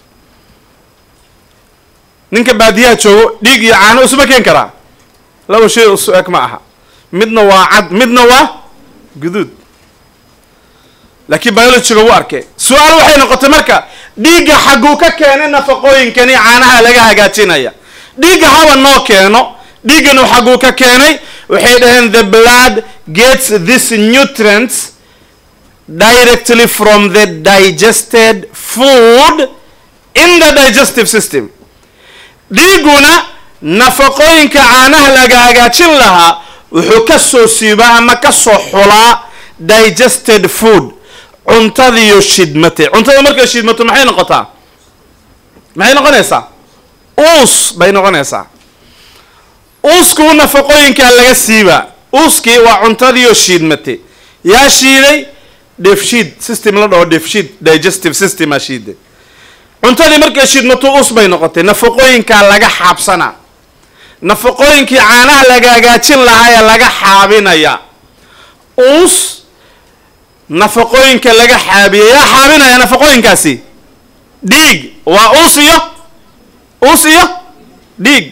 ninka baadiyaha joogo dhiig iyo caano isuma keen karaa laba shay isu eg ma aha midna waa cad midna waa guduud laakiin biologiga wuu arkay su-aal waxay noqotay marka dhiigga xagguu ka keenay nafaqooyinkani caanaha laga hagaajinaya dhiigga haba noo keeno dhiigganu xagguu ka keenay waxay dhaheen the blood gets this nutrients directly from the digested food in the digestive system dhiigguna nafaqooyinka caanaha laga hagaajin lahaa wuxuu ka soo siibaa ama ka soo xulaa digested food cuntadiiyo shidmatay cuntada markay shidmato maxay noqotaa maxay noqonaysaa uus bay noqonaysaa uuskuu nafaqooyinkaa laga siibaa uuskii waa cuntadiiyo shiidmatay yaa shiiday dheefshiid system la dhaho dheefshiid digestive systemaa shiiday cuntadii markay shidmato uus bay noqotay nafaqooyinkaa laga xaabsanaa nafaqooyinkii caanaha laga hagaajin lahaa ee laga xaabinaya uus nafaqooyinka laga xaabiya yaa xaabinaya nafaqooyinkaasi dhiig waa uus iyo uus iyo dhiig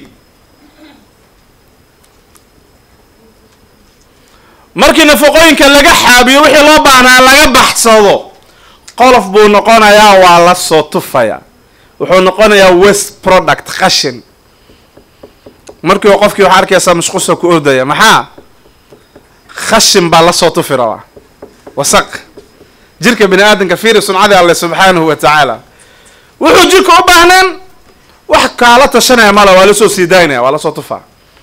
markii nafaqooyinka laga xaabiyo wixii loo baahnaa laga baxsado qolof buu noqonayaa waa la soo tufaya wuxuu noqonayaa west product qashin markiiba qofkii waxaa arkaysaa mashquusa ku ordaya maxaa khashin baa lasoo tufi rabaa wasaq jirka bini aadamka fiiri suncadii alle subxaanahu wa tacaala wuxuu jirka u baahneen wax kaala tashanaya mala waa lasoo sii daynaya waa lasoo tufaa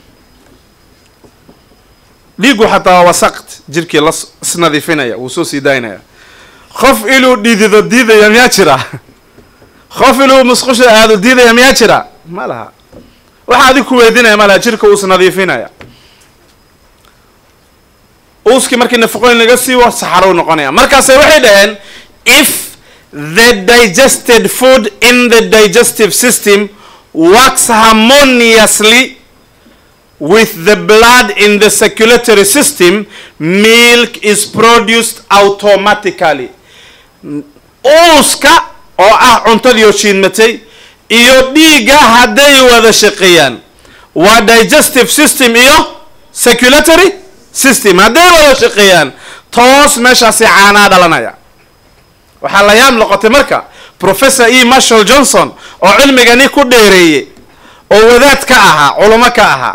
dhiigu xataa waa wasaqt jirkii la isnadiifinaya wuu soo sii daynaya qof inuu dhidido diidaya miyaa jira qof inuu musqusha aado diidaya miyaa jira ma laha waxa adig ku weydinaya ma laha jirka uu isnadiifinaya uuskii markii nafaqooyin laga siiwo saxarow noqonaya markaase waxay dhaheen if the digested food in the digestive system works harmoniously with the blood in the circulatory system milk is produced automatically uuska oo ah cuntadii oo shiidmatay iyo dhiigga hadday wada shaqeeyaan waa digestive system iyo circulatory system hadday wada shaqeeyaan toos meeshaasi caanaa dhalanaya waxaa la yaab noqotay marka professor e marshall johnson oo cilmigani ku dheereeyey oo wadaad ka ahaa culamo ka ahaa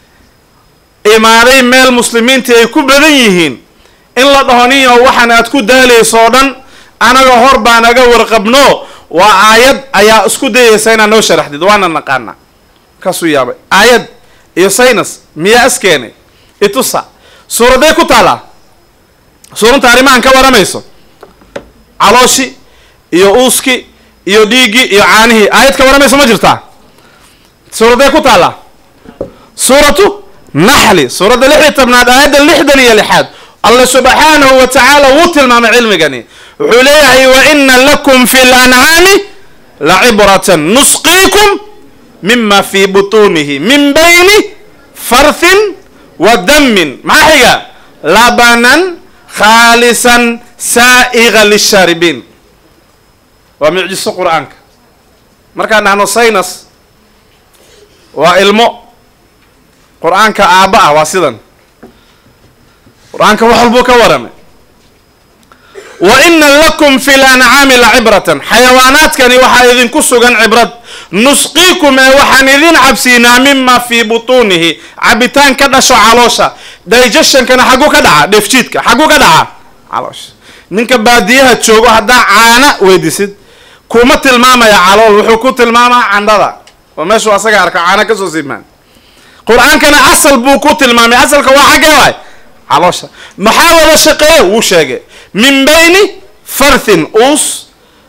imaaday meel muslimiintii ay ku badan yihiin in la dhaho ninyo waxaan aad ku daalayso oo dhan anaga hor baan aga warqabno waa aayad ayaa isku dayaysa inaad noo sharaxdid waana naqaana kaasuu yaabay aayad iyo saynas miyaa iskeenay itusa suuraday ku taalaa suurunta arrimahan ka waramayso calooshi iyo uuski iyo dhiiggii iyo caanihii aayad ka waramayso ma jirtaa suuraday ku taallaa suuratu naxli suuradda lix iyo tobnaad aayadda lixdan iyo lixaad alla subxaanahu wa tacaala wuu tilmaamay cilmigani wuxuu leeyahay wa ina lakum fi lancaami lacibratan nusqiikum mima fi butunihi min bayni farthin wa damin maxaa xiga labanan khaalisan saa'iga lishaaribiin waa mucjiso qur-aanka markaan dhahno saynas waa ilmo qur-aanka aabba ah waa sidan qur-aanka wax walbuu ka waramay wa ina lakum fi lancaami lacibratan xayawaanaadkani waxaa idinku sugan cibrad nusqiikum ee waxaan idin cabsiinaa mima fii butuunihi cabitaan ka dhasho caloosha digestionkana xagguu ka dhaca dheefjiidka xagguu ka dhaca caloosha ninka baadiyaha joogo haddaa caana weydisid kuma tilmaamaya calool wuxuu ku tilmaamaa candhada oo meeshuu asaga arka caana kasoo simaan qur-aankana asal buu ku tilmaamay asalka waa xaggee waay caloosha maxaa wada shaqeeya wuu sheegay min bayni farthin uus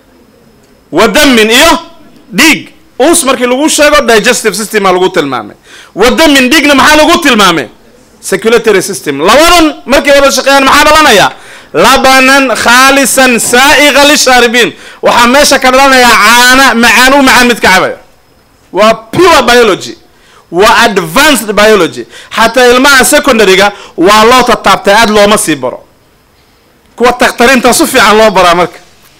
wa damin iyo dhiig uus markii lagu sheego digestive systema lagu tilmaamay wa damin dhiigna maxaa lagu tilmaamay circulatory system labadan markay wada shaqeeyaan maxaa dhalanaya labanan khaalisan saa'iqa lishaaribiin waxaa meesha ka dhalanayaa caana macaan u macaan mid ka cabaya waa pure biology waa advanced biology xataa ilmaha secondaryga waa loo tataabtay aada looma sii baro kuwa takhtariinta su fiican loo baraa marka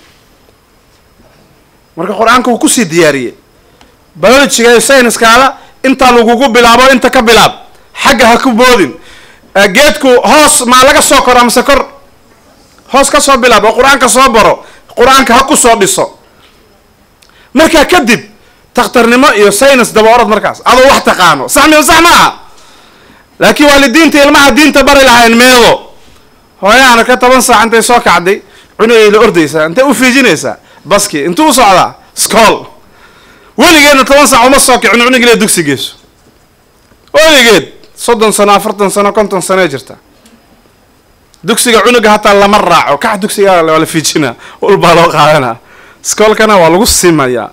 marka qur-aanka wuu kusii diyaariyey biologyga iyo sayniskaada intaa lagugu bilaabo inta ka bilaab xagga ha ku boodin geedku hoos maa laga soo koro amase kor hoos ka soo bilaab oo qur-aanka soo baro qur-aanka ha ku soo dhiso markaa kadib takhtarnimo iyo saynis daba orod markaas adoo wax taqaano sax miyo sax maaha laakiin waalidiinta ilmaha diinta bari lahayn meedo hooyaana ka toban saac intay soo kacday cunugay la ordaysaa intay u fiijinaysaa baski intuu u socdaa scool weligeedna toban saac uma soo kicin cunugile dugsi geyso weligeed soddon sano afartan sano konton sano jirta dugsiga cunuga hataa lama raaco kax dugsiga waa la fiijinaa ulbaa loo qaadanaa scoolkana waa lagu simayaa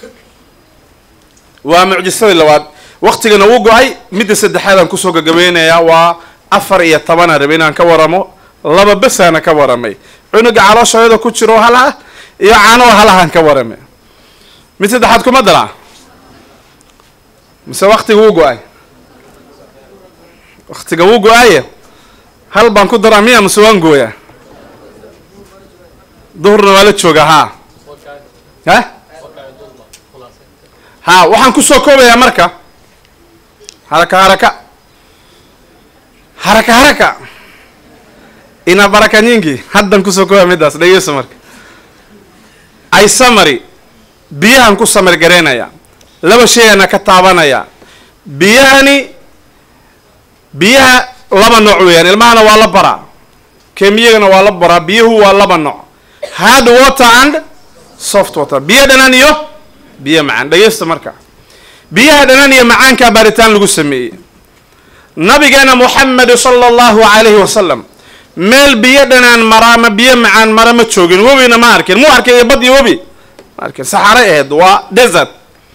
waa mucjisadii labaad waktigana wuu go-ay midda saddexaadaan kusoo gagabeynayaa waa afar iyo tobanaan rabe inaan ka waramo laba besaana ka waramay cunuga calooshayada ku jiro halaha iyo caano halahaan ka waramay mid saddexaad kuma dalaa mise waktiga wuu go-ay waktiga wuu go-aye hal baan ku daraa miya mise waan gooyaa duhurna waa la joogaa haa ha ha waxaan kusoo koobayaa marka haraka haraka haraka haraka ina baraka nyingi haddan kusoo koobaya midaas dhegeyso marka ay samary biyahan ku samar garaynaya laba shayana ka taabanaya biyahani biyaha laba nooc weeyaan ilmahana waa la baraa kemiyagana waa la baraa biyuhu waa laba nooc hard water and soft water biyo dhanaan iyo biyo macaan dhegeysta marka biyaha dhanaan iyo macaankaa baaritaan lagu sameeyey nabigeena moxamed sala allahu calayhi wasalam meel biyo dhanaan mara ama biyo macaan mara ma joogin webina ma arkin mu arkay iyo bad iyo webi ma arkin saxaaray ahayd waa desert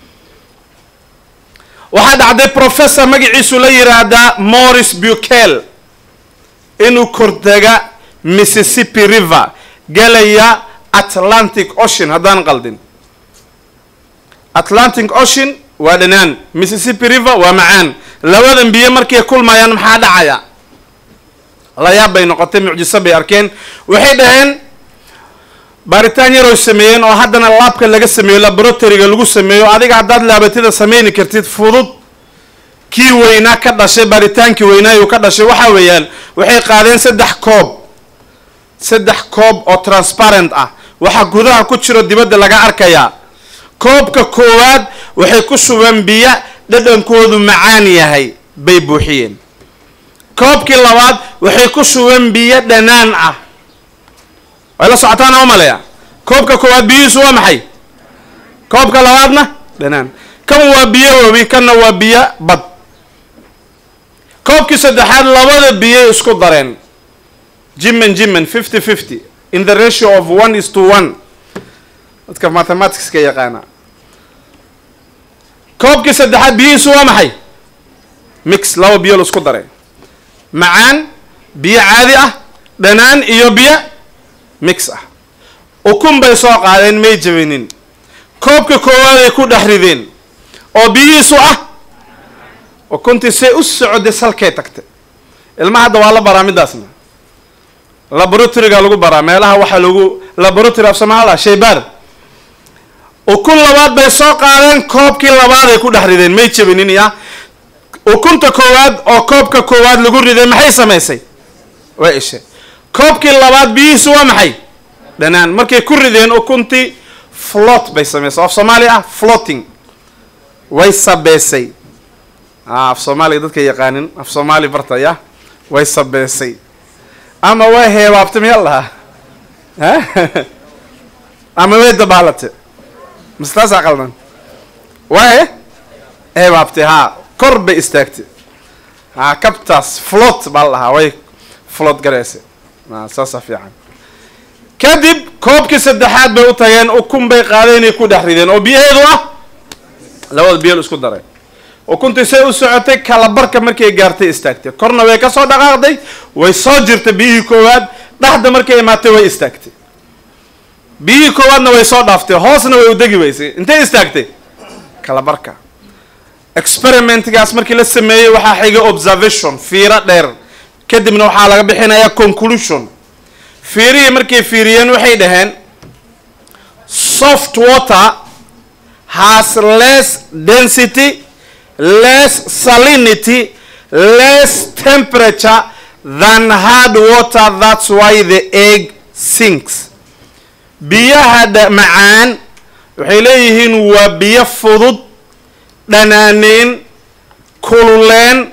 waxaa dhacday professor magaciisu la yiraahdaa morris bukel inuu kordega mississippi river galaya atlantic ocean haddaan qaldin atlantic ocean waa dhanaan mississippi river waa macaan labadan biyo markay kulmayaan maxaa dhacaya layaab bay noqotay mucjiso bay arkeen waxay dhaheen baaritaan yaroy sameeyeen oo haddana laabka laga sameeyo laboratoryga lagu sameeyo adiga haddaad laabatida sameyni kartid fudud kii weynaa ka dhashay baaritaankii weynaa uu ka dhashay waxa weeyaan waxay qaadeen saddex koob saddex koob oo transparent ah waxaa gudaha ku jiro dibadda laga arkayaa koobka koowaad waxay ku shubeen biyo dhadhankoodu macaan yahay bay buuxiyeen koobkii labaad waxay ku shubeen biyo dhanaan ah way la socotaan oo maleya koobka koowaad biyihiisu waa maxay koobka labaadna dhanaan kan waa biyo wabi kanna waa biyo bad koobkii saddexaad labada biyay isku dareen jiman jiman fifty fifty in the ratio of one is to one dadka mathematicska yaqaana koobkii saddexaad biyihiisu waa maxay mix laba biyo la isku daray macaan biyo caadi ah dhanaan iyo biyo mix ah ukun bay soo qaadeen may jabinin koobka koowaaday ku dhex rideen oo biyihiisu ah ukuntii say u socday salkay tagtay ilmaha hadda waa la baraa midaasna laboratoryga lagu baraa meelaha waxaa lagu laboratory af somaala shaybaar ukun labaad bay soo qaadeen koobkii labaaday ku dhex rideen may jabinin ya ukunta koowaad oo koobka koowaad lagu riday maxay samaysay waa ishe koobkii labaad biyihiisu waa maxay dhanaan markay ku rideen ukuntii flot bay samaysay af soomaali ah floating way sabeesay af soomaaliga dadka yaqaanin af soomaali bartaya way sabeesay ama way heebaabtay miyaa lahaa ama way dabaalatay mise taasaa qaldan way heebaabtay haa kor bay istaagtay ha kabtaas flot baa la dhahaa way flot garaysay saasa fiican kadib koobkii saddexaad bay u tageen ukun bay qaadeenay ku dhex rideen oo biyaheedu ah labada biyo isku daray ukuntii say u socotay kalabarka markay gaartay istaagtay korna way kasoo dhaqaaqday way soo jirtay biyihii koowaad dhexda markay imaatay way istaagtay biyihii koowaadna way soo dhaaftay hoosna way udegi weysay intay istaagtay kalabarka experimentgaas markii la sameeyey waxaa xigay observation fiiro dheer kadibna waxaa laga bixinayaa conclusion fiirihii markay fiiriyeen waxay dhaheen soft water has less density less salinity less temperature than hard water that's why the egg sinks biyaha macaan waxay leeyihiin waa biyo fudud dhanaaneen kululeen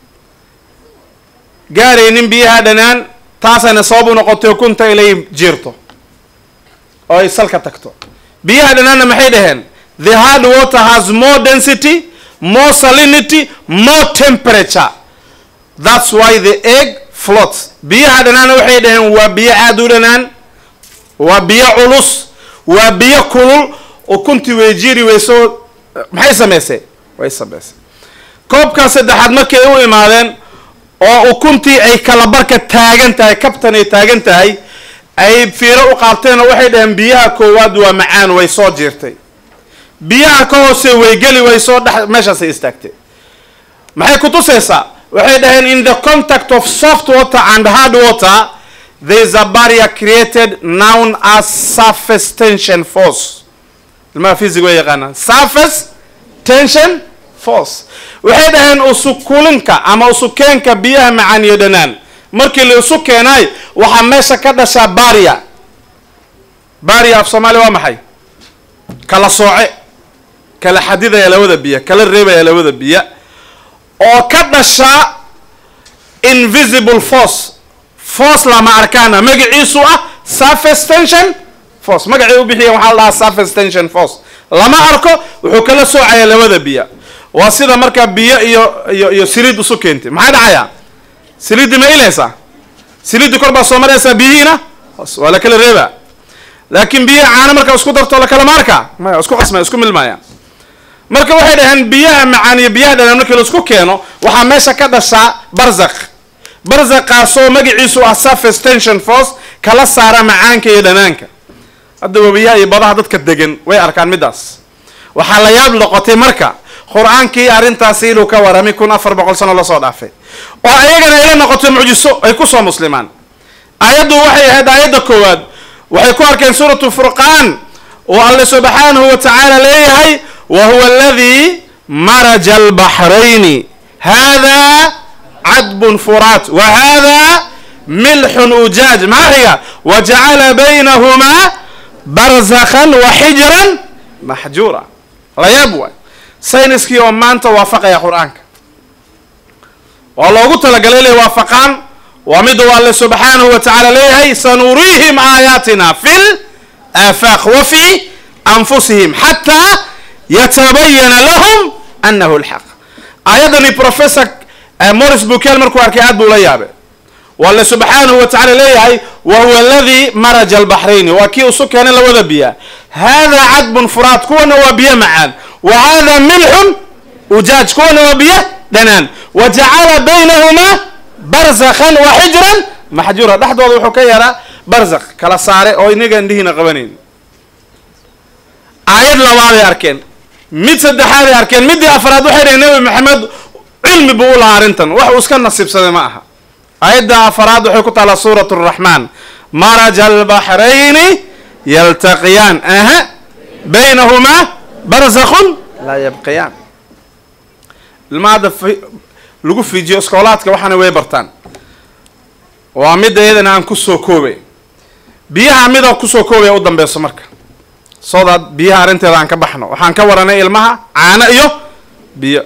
gaaraynin biyaha dhanaan taasayna sabab u noqotay ukunta inay jiirto oo ay salka tagto biyaha dhanaanna maxay dhaheen the hard water has more density more salinity more temperature that's why the egg floats biyaha dhanaanna waxay dhaheen waa biyo aada u dhanaan waa biyo culus waa biyo kulul ukuntii way jiri weyso maxay samaysay way samaysay koobkaa saddexaad markay u imaadeen oo ukuntii ay kalabarka taagan tahay kabtan ay taagan tahay ay fiiro u qaabteen oo waxay dhaheen biyaha koowaad waa macaan way soo jiirtay biyaha ka hoose way geli way soo dhex meeshaasay istaagtay maxay ku tusaysaa waxay dhaheen in the contact of soft water and hard water there is a barrier created known as surface tension force ilmaha physic way yaqaanaan surface tension force waxay dhaheen usukulinka ama usukeenka biyaha macaan iyo dhanaan markii la isu keenay waxaa meesha ka dhashaa baria baria af soomaaliya waa maxay kala sooce kala xadidaya labada biyo kala reebaya labada biyo oo ka dhashaa invisible force force lama arkaana magaciisu ah surface tension force magacii u bixiya waxaa la dhahaa surface tension force lama arko wuxuu kala soocaya labada biyo waa sida markaa biyo iyo iyo iyo siliid isu keentay maxaa dhacaya siliiddi ma ilaysaa siliiddi kor baa soo maraysaa biyihiina hoos waa la kala reebaa laakiin biyaha caano markaa isku darto lakala maarka maya isku qasmaya isku milmaya marka waxay dhaheen biyaha macaan iyo biyaha dhanaan markii laisku keeno waxaa meesha ka dhashaa barzaq barzaqaasoo magaciisu ah surface tension force kala saara macaanka iyo dhanaanka hadda webiyaha iyo badaha dadka degan way arkaan middaas waxaa la yaab noqotay marka qur-aankii arrintaasi inuu ka waramay kun afar boqol sano lasoo dhaafay oo ayagana ayla noqotay mucjiso ay kusoo muslimaan aayaddu waxay ahayd aayadda koowaad waxay ku arkeen suuratu furqaan oo alle subxaanahu wa tacaala leeyahay wa huwa aladii maraja albaxrayni hada cadbun furaat wa hada milxun ujaaj maxaa xiga wa jacala baynahumaa barzakhan wa xijran maxjuura layaab waay sayniskii oo maanta waafaqaya qur-aanka waa loogu talagalay inay waafaqaan waa mida u alle subxaanahu wa tacaala leeyahay sanuriihim aayaatina fi laafaaq wa fi anfusihim xataa yatabayana lahum anahu lxaq aayaddani professor morris bukel markuu arkay aad buu la yaabay waa alle subxaanahu wa tacala leeyahay wa huwa aladii maraja albaxrayni waa kii isu keenay labada biya hada cadbun furaat kuwana waa biyo macaan wa hada milxun ujaaj kuwana waa biyo dhanaan wa jacala baynahumaa barzakhan wa xijran maxjuura dhexdooda wuxuu ka yaraa barzakh kala saare oo inaga indhihiina qabanayn aayad labaaday arkeen mid saddexaaday arkeen middii afraad waxay dhaheen nabi maxamed cilmi buu u lahaa arrintan wax uu iska nasiibsaday ma aha aayadda afaraad waxay ku taallaa suurat araxmaan maraja albaxrayni yaltaqiyaan aha baynahumaa barzakhun laa yabqiyaan ilma hadda lagu fiijiyo iskoolaadka waxaana way bartaan waa midda iyadana aan kusoo koobay biyaha mida kusoo koobaya u dambeyso marka soodaad biyaha arrinteeda aan ka baxno waxaan ka waranay ilmaha caano iyo biyo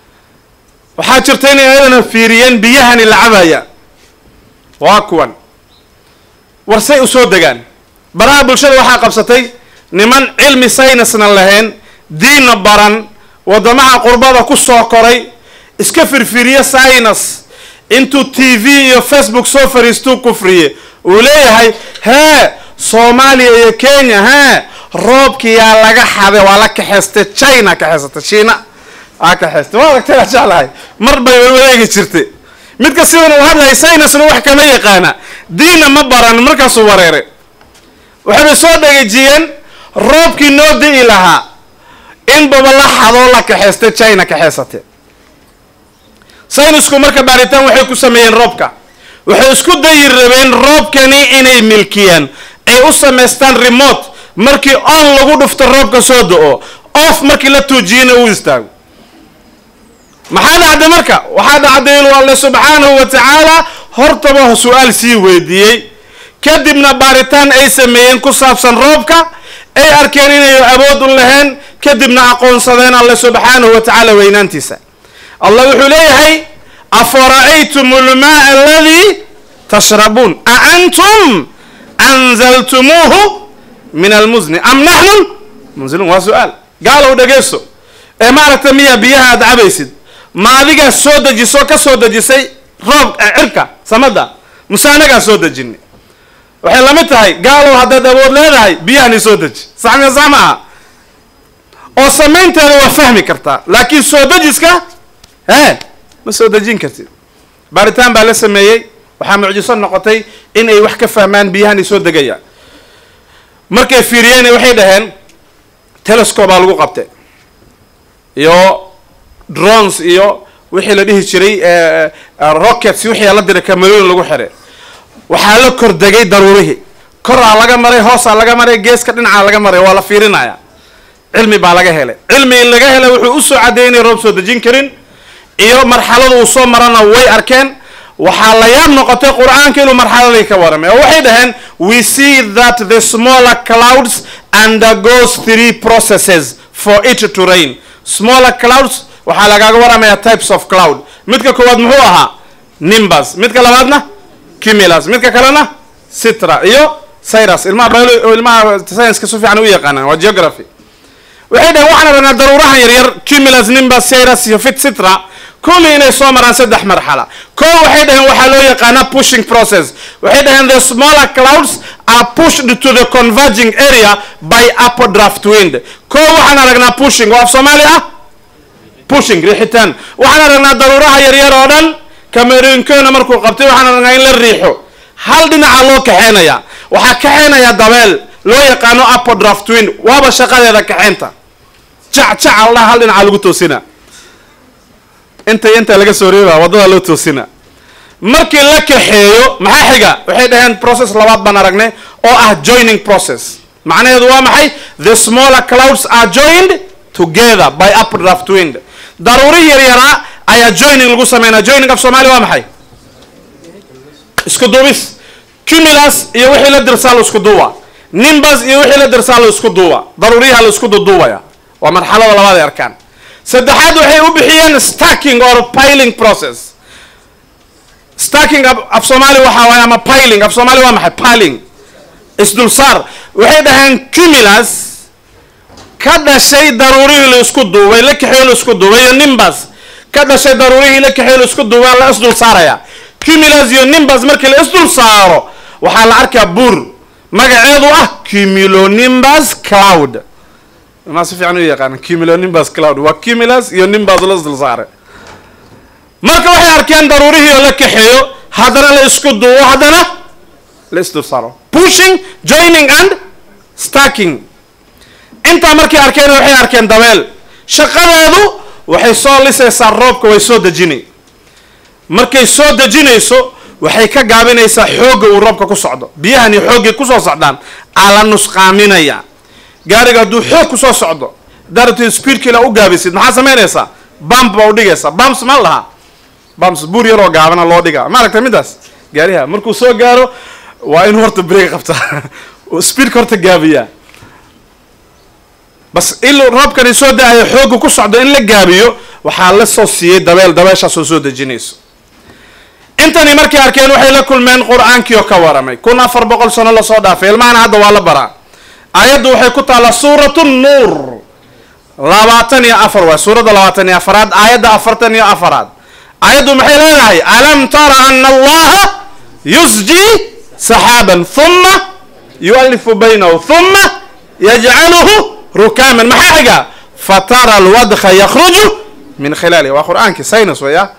waxaa jirta inay ayadana fiiriyeen biyahani la cabaya waa kuwan warsay usoo degaan baraha bulshada waxaa qabsatay niman cilmi saynisna lahayn diinna baran waddamaha qurbada ku soo koray iska firfiriye saynis intuu t v iyo facebook soo fariistuu kufriye uu leeyahay hee soomaaliya iyo kenya hee roobkiyaa laga xaday waa la kaxeystay china kaxeysatay shiina aa kaxeystay waa aragtay aan jeclahay mar bay wareegi jirtay midka sidan uu hadlaya saynisna wax kama yaqaana diinna ma baran markaasuu wareeray waxaybay soo dhegajiyeen roobkii noo di'i lahaa in baba la xadoo la kaxeystay china kaxeysatay saynisku marka baaritaan waxay ku sameeyeen roobka waxay isku dayi rabeen roobkani inay milkiyaan ay u samaystaan remote markii on lagu dhufto roobka soo da-o off markii la tuujiyana uu istaago maxaa dhacday marka waxaa dhacday inuu alle subxaanahu wa tacaala hortaba su-aal sii weydiiyey kadibna baaritaan ay sameeyeen ku saabsan roobka ay arkeen inay awood u lahayn kadibna aqoonsadeen alle subxaanahu wa tacaala weynaantiisa allah wuxuu leeyahay afara'aytum almaa aladii tashrabuun a antum anzaltumuuhu min almuzni am naxnu munziluun waa su-aal gaalow dhegeyso ee maaragta miyaa biyaha aad cabaysid ma adigaa soo dejiso ka soo dejisay roob cirka samada muse anagaa soo dejinay waxay la mid tahay gaalow haddaad awood leedahay biyahani soo deji saxmiya sax ma aha oo samaynteeda waa fahmi kartaa laakiin soo dejiska he ma soo dejin kartid baaritaan baa la sameeyey waxaa mucjiso noqotay in ay wax ka fahmaan biyahani soo degaya markay fiiriyeen waxay dhaheen telescobaa lagu qabtay iyo drones iyo wixii la dhihi jiray rockets wixii la diray kamalooyin lagu xiray waxaa la kordegay daruurihii koraa laga maray hoosaa laga maray geeska dhinacaa laga maray waa la fiirinaya cilmi baa laga helay cilmi in laga helay wuxuu usoo cadeeyay inay roob soo dejin karin iyo marxalada uu soo marana way arkeen waxaa la yaab noqotay qur-aanka inuu marxaladii ka waramay oo waxay dhaheen we see that the smaller clouds undergoes three processes for it to rain smaller clouds waxaa lagaaga waramaya types of cloud midka koowaad muxuu ahaa nimbus midka labaadna cumulus midka kalena citra iyo cyrus ilmaha bio ilmaha science-ka si fiican u yaqaanaan waa geography waxay dhaheen waxaan rabnaa daruurahan yaryar cumulus nimbus cyrus iyo fit citra kulli inay soo maraan saddex marxala ko waxay dhaheen waxaa loo yaqaanaa pushing process waxay dhaheen the smaller clouds are pushed to the converging area by updraft wind ko waxaan aragnaa pushing oo af soomaali ah pushing riixitaan waxaan aragnaa daruuraha yaryar oo dhan cameroonkena markuu qabtay waxaan aragnaa in la riixo hal dhinaca loo kaxeynaya waxaa kaxeynaya dabeel loo yaqaano apodraft wind waaba shaqadeeda kaxeynta jac jac aldhaha hal dhinaca lagu toosina inta inta laga soo reeba waddada loo toosina markii la kaxeeyo maxaa xiga waxay dhaheen process labaad baan aragnay oo ah joining process macnaheedu waa maxay the smaller clouds are joined together by updraft wind daruuri yar yaraa ayaa joining lagu sameynaa joining af soomaali waa maxay isku duubis cumulus iyo wixii la dirsaa la isku duuba nimbus iyo wixii la dirsaa la isku duuba daruuriyaha la isku duduubaya waa marxalada labaad ay arkaan saddexaad waxay u bixiyeen stacking or piling process stacking af soomaali waxaa waaye ama piling af soomaali waa maxay piling isdulsaar waxay dhaheen cumulus ka dhashay daruurihii la isku duubay la kaxeeyo la isku duubay iyo nimbus ka dhashay daruurihii la kaxeeyo la isku duubay la isdul saaraya cumulus iyo nimbus markii la isdul saaro waxaa la arkaa buur magaceedu ah cumulonimbus cloud maa si fiican u yaqaana cumulonimbus cloud waa cumulus iyo nimbus la isdul saaray marka waxay arkeen daruurihii oo la kaxeeyo haddana la isku duubo haddana la isdul saaro pushing joining and stacking intaa markay arkeen waxay arkeen dabeel shaqadeedu waxay soo lisaysaa roobka way soo dejinay markay soo dejinayso waxay ka gaabinaysaa xoogga uu roobka ku socdo biyahani xooggay kusoo socdaan aa la nusqaaminaya gaariga hadduu xoog kusoo socdo darabteed speedkiila u gaabisid maxaa samaynaysaa bamp baa u dhigaysaa bumps ma lahaa bumps buur yaroo gaabana loo dhigaa ma aragtay midaas gaariha markuu soo gaaro waa inuu horta break qabtaa speedka horta gaabiyaa bas il roobkani soo da-ayo xoogga ku socdo in la gaabiyo waxaa la soo siiyey dabeel dabeeshaasoo soo dejinayso intani markay arkeen waxay la kulmeen qur-aankii oo ka waramay kun afar boqol sano lasoo dhaafay ilmahana hadda waa la baraa aayaddu waxay ku taallaa suuratu nuur labaatan iyo afar waay suuradda labaatan iyo afaraad aayadda afartan iyo afaraad aayaddu maxay leedahay alam tara ana allaha yusji saxaaban huma yualifu baynahu huma yajcaluhu rukaaman maxaa xiga fatara alwadka yakruju min khilaalihi waa qur-aankii sinus waya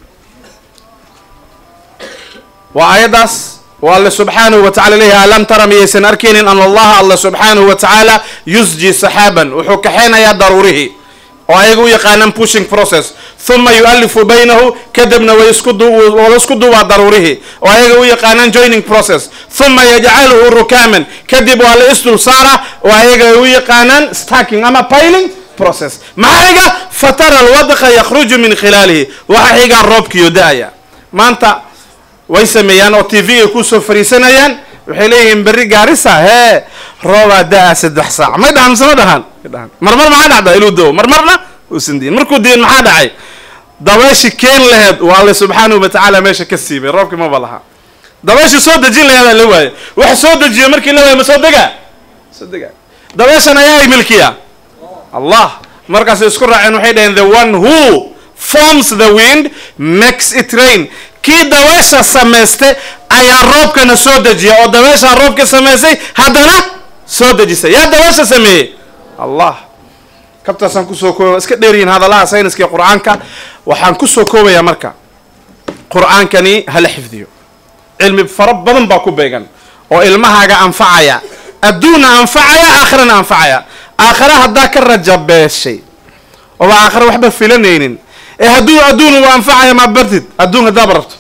waa aayaddaas waa alle subxaanahu wa tacala leeyahay alam tara miyaysan arkaynin an allaha alla subxaanahu wa tacaala yusji saxaaban wuxuu kaxeynayaa daruurihii oo ayaga u yaqaanaan pushing process huma yualifu baynahu kadibna way isku wada isku duubaa daruurihii oo ayaga u yaqaanaan joining process huma yajcaluhu rukaaman kadib waa la isdul saara oo ayaga u yaqaanaan stacking ama piling process maxaa xiga fatara alwadqa yakhruju min khilaalihi waxa xigaa roobkiyo da-aya maanta way sameeyaan oo t v ay kusoo fariisanayaan waxay leeyihiin berri gaarisa hee roobaa da-a saddex saac may dhahan mise ma dhahan dhahan marmar maxaa dhacda inuu dao marmarna uusan diin markuu diin maxaa dhacay dabeeshi keen laheed waa alle subxaanahu wa tacaala meesha ka siibay roobkii maba laha dabeeshi soo dejin laheedaa la waayo wax soo dejiyo markii la waayo ma soo dega soo dega dabeeshan ayaa milkiya allah markaasay isku raaceen waxay dhaheen the one who forms the wind makes it rain kii dabeesha samayste ayaa roobkana soo dejiya oo dabeeshaa roobka samaysay haddana soo dejisay yaa dabeesha sameeyey allah kabtaasaan kusoo koobaya iska dheeryihin hadalaha sayniska iyo qur-aanka waxaan kusoo koobayaa marka qur-aankani hala xifdiyo cilmi fara badan baa ku beegan oo ilmahaaga anfacaya adduunna anfacaya aakhirana anfacaya aakhira haddaa ka rajabeeshay ooba aakhira waxba filanaynin ee hadduu adduun uu anfacaya maa bartid adduun haddaaba rabto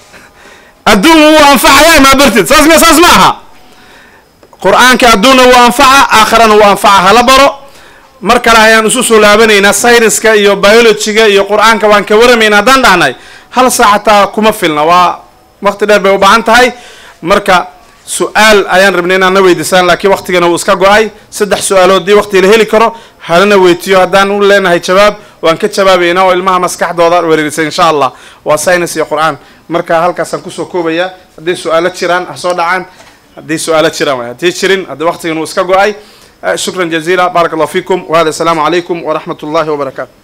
adduun wuu anfacaya maa bartid saas ma saas ma aha qur-aanka adduunna wuu anfaca aakhirana wuu anfaca hala baro mar kale ayaan isu soo laabanaynaa sayniska iyo biologyga iyo qur-aanka waan ka waramaynaa haddaan dhahnay hal saac hataa kuma filna waa waqti dheer bay u baahan tahay marka su-aal ayaan rabnay inaan na weydiisaan laakiin waqtigana wuu iska go-ay saddex su-aalood dii waqti la heli karo halana weytiyo haddaan u leenahay jawaab waan ka jawaabaynaa oo ilmaha maskaxdooda wereerisa insha allah waa science iyo qur-aan marka halkaasaan kusoo koobayaa hadday su-aalo jiraan ha soo dhacaan hadday su-aalo jiraan waay haddii jirin haddii waqtigan uu iska go-ay shukran jaziila baarak allah fiikum wahada asalaamu calaykum waraxmat ullahi wabarakaatu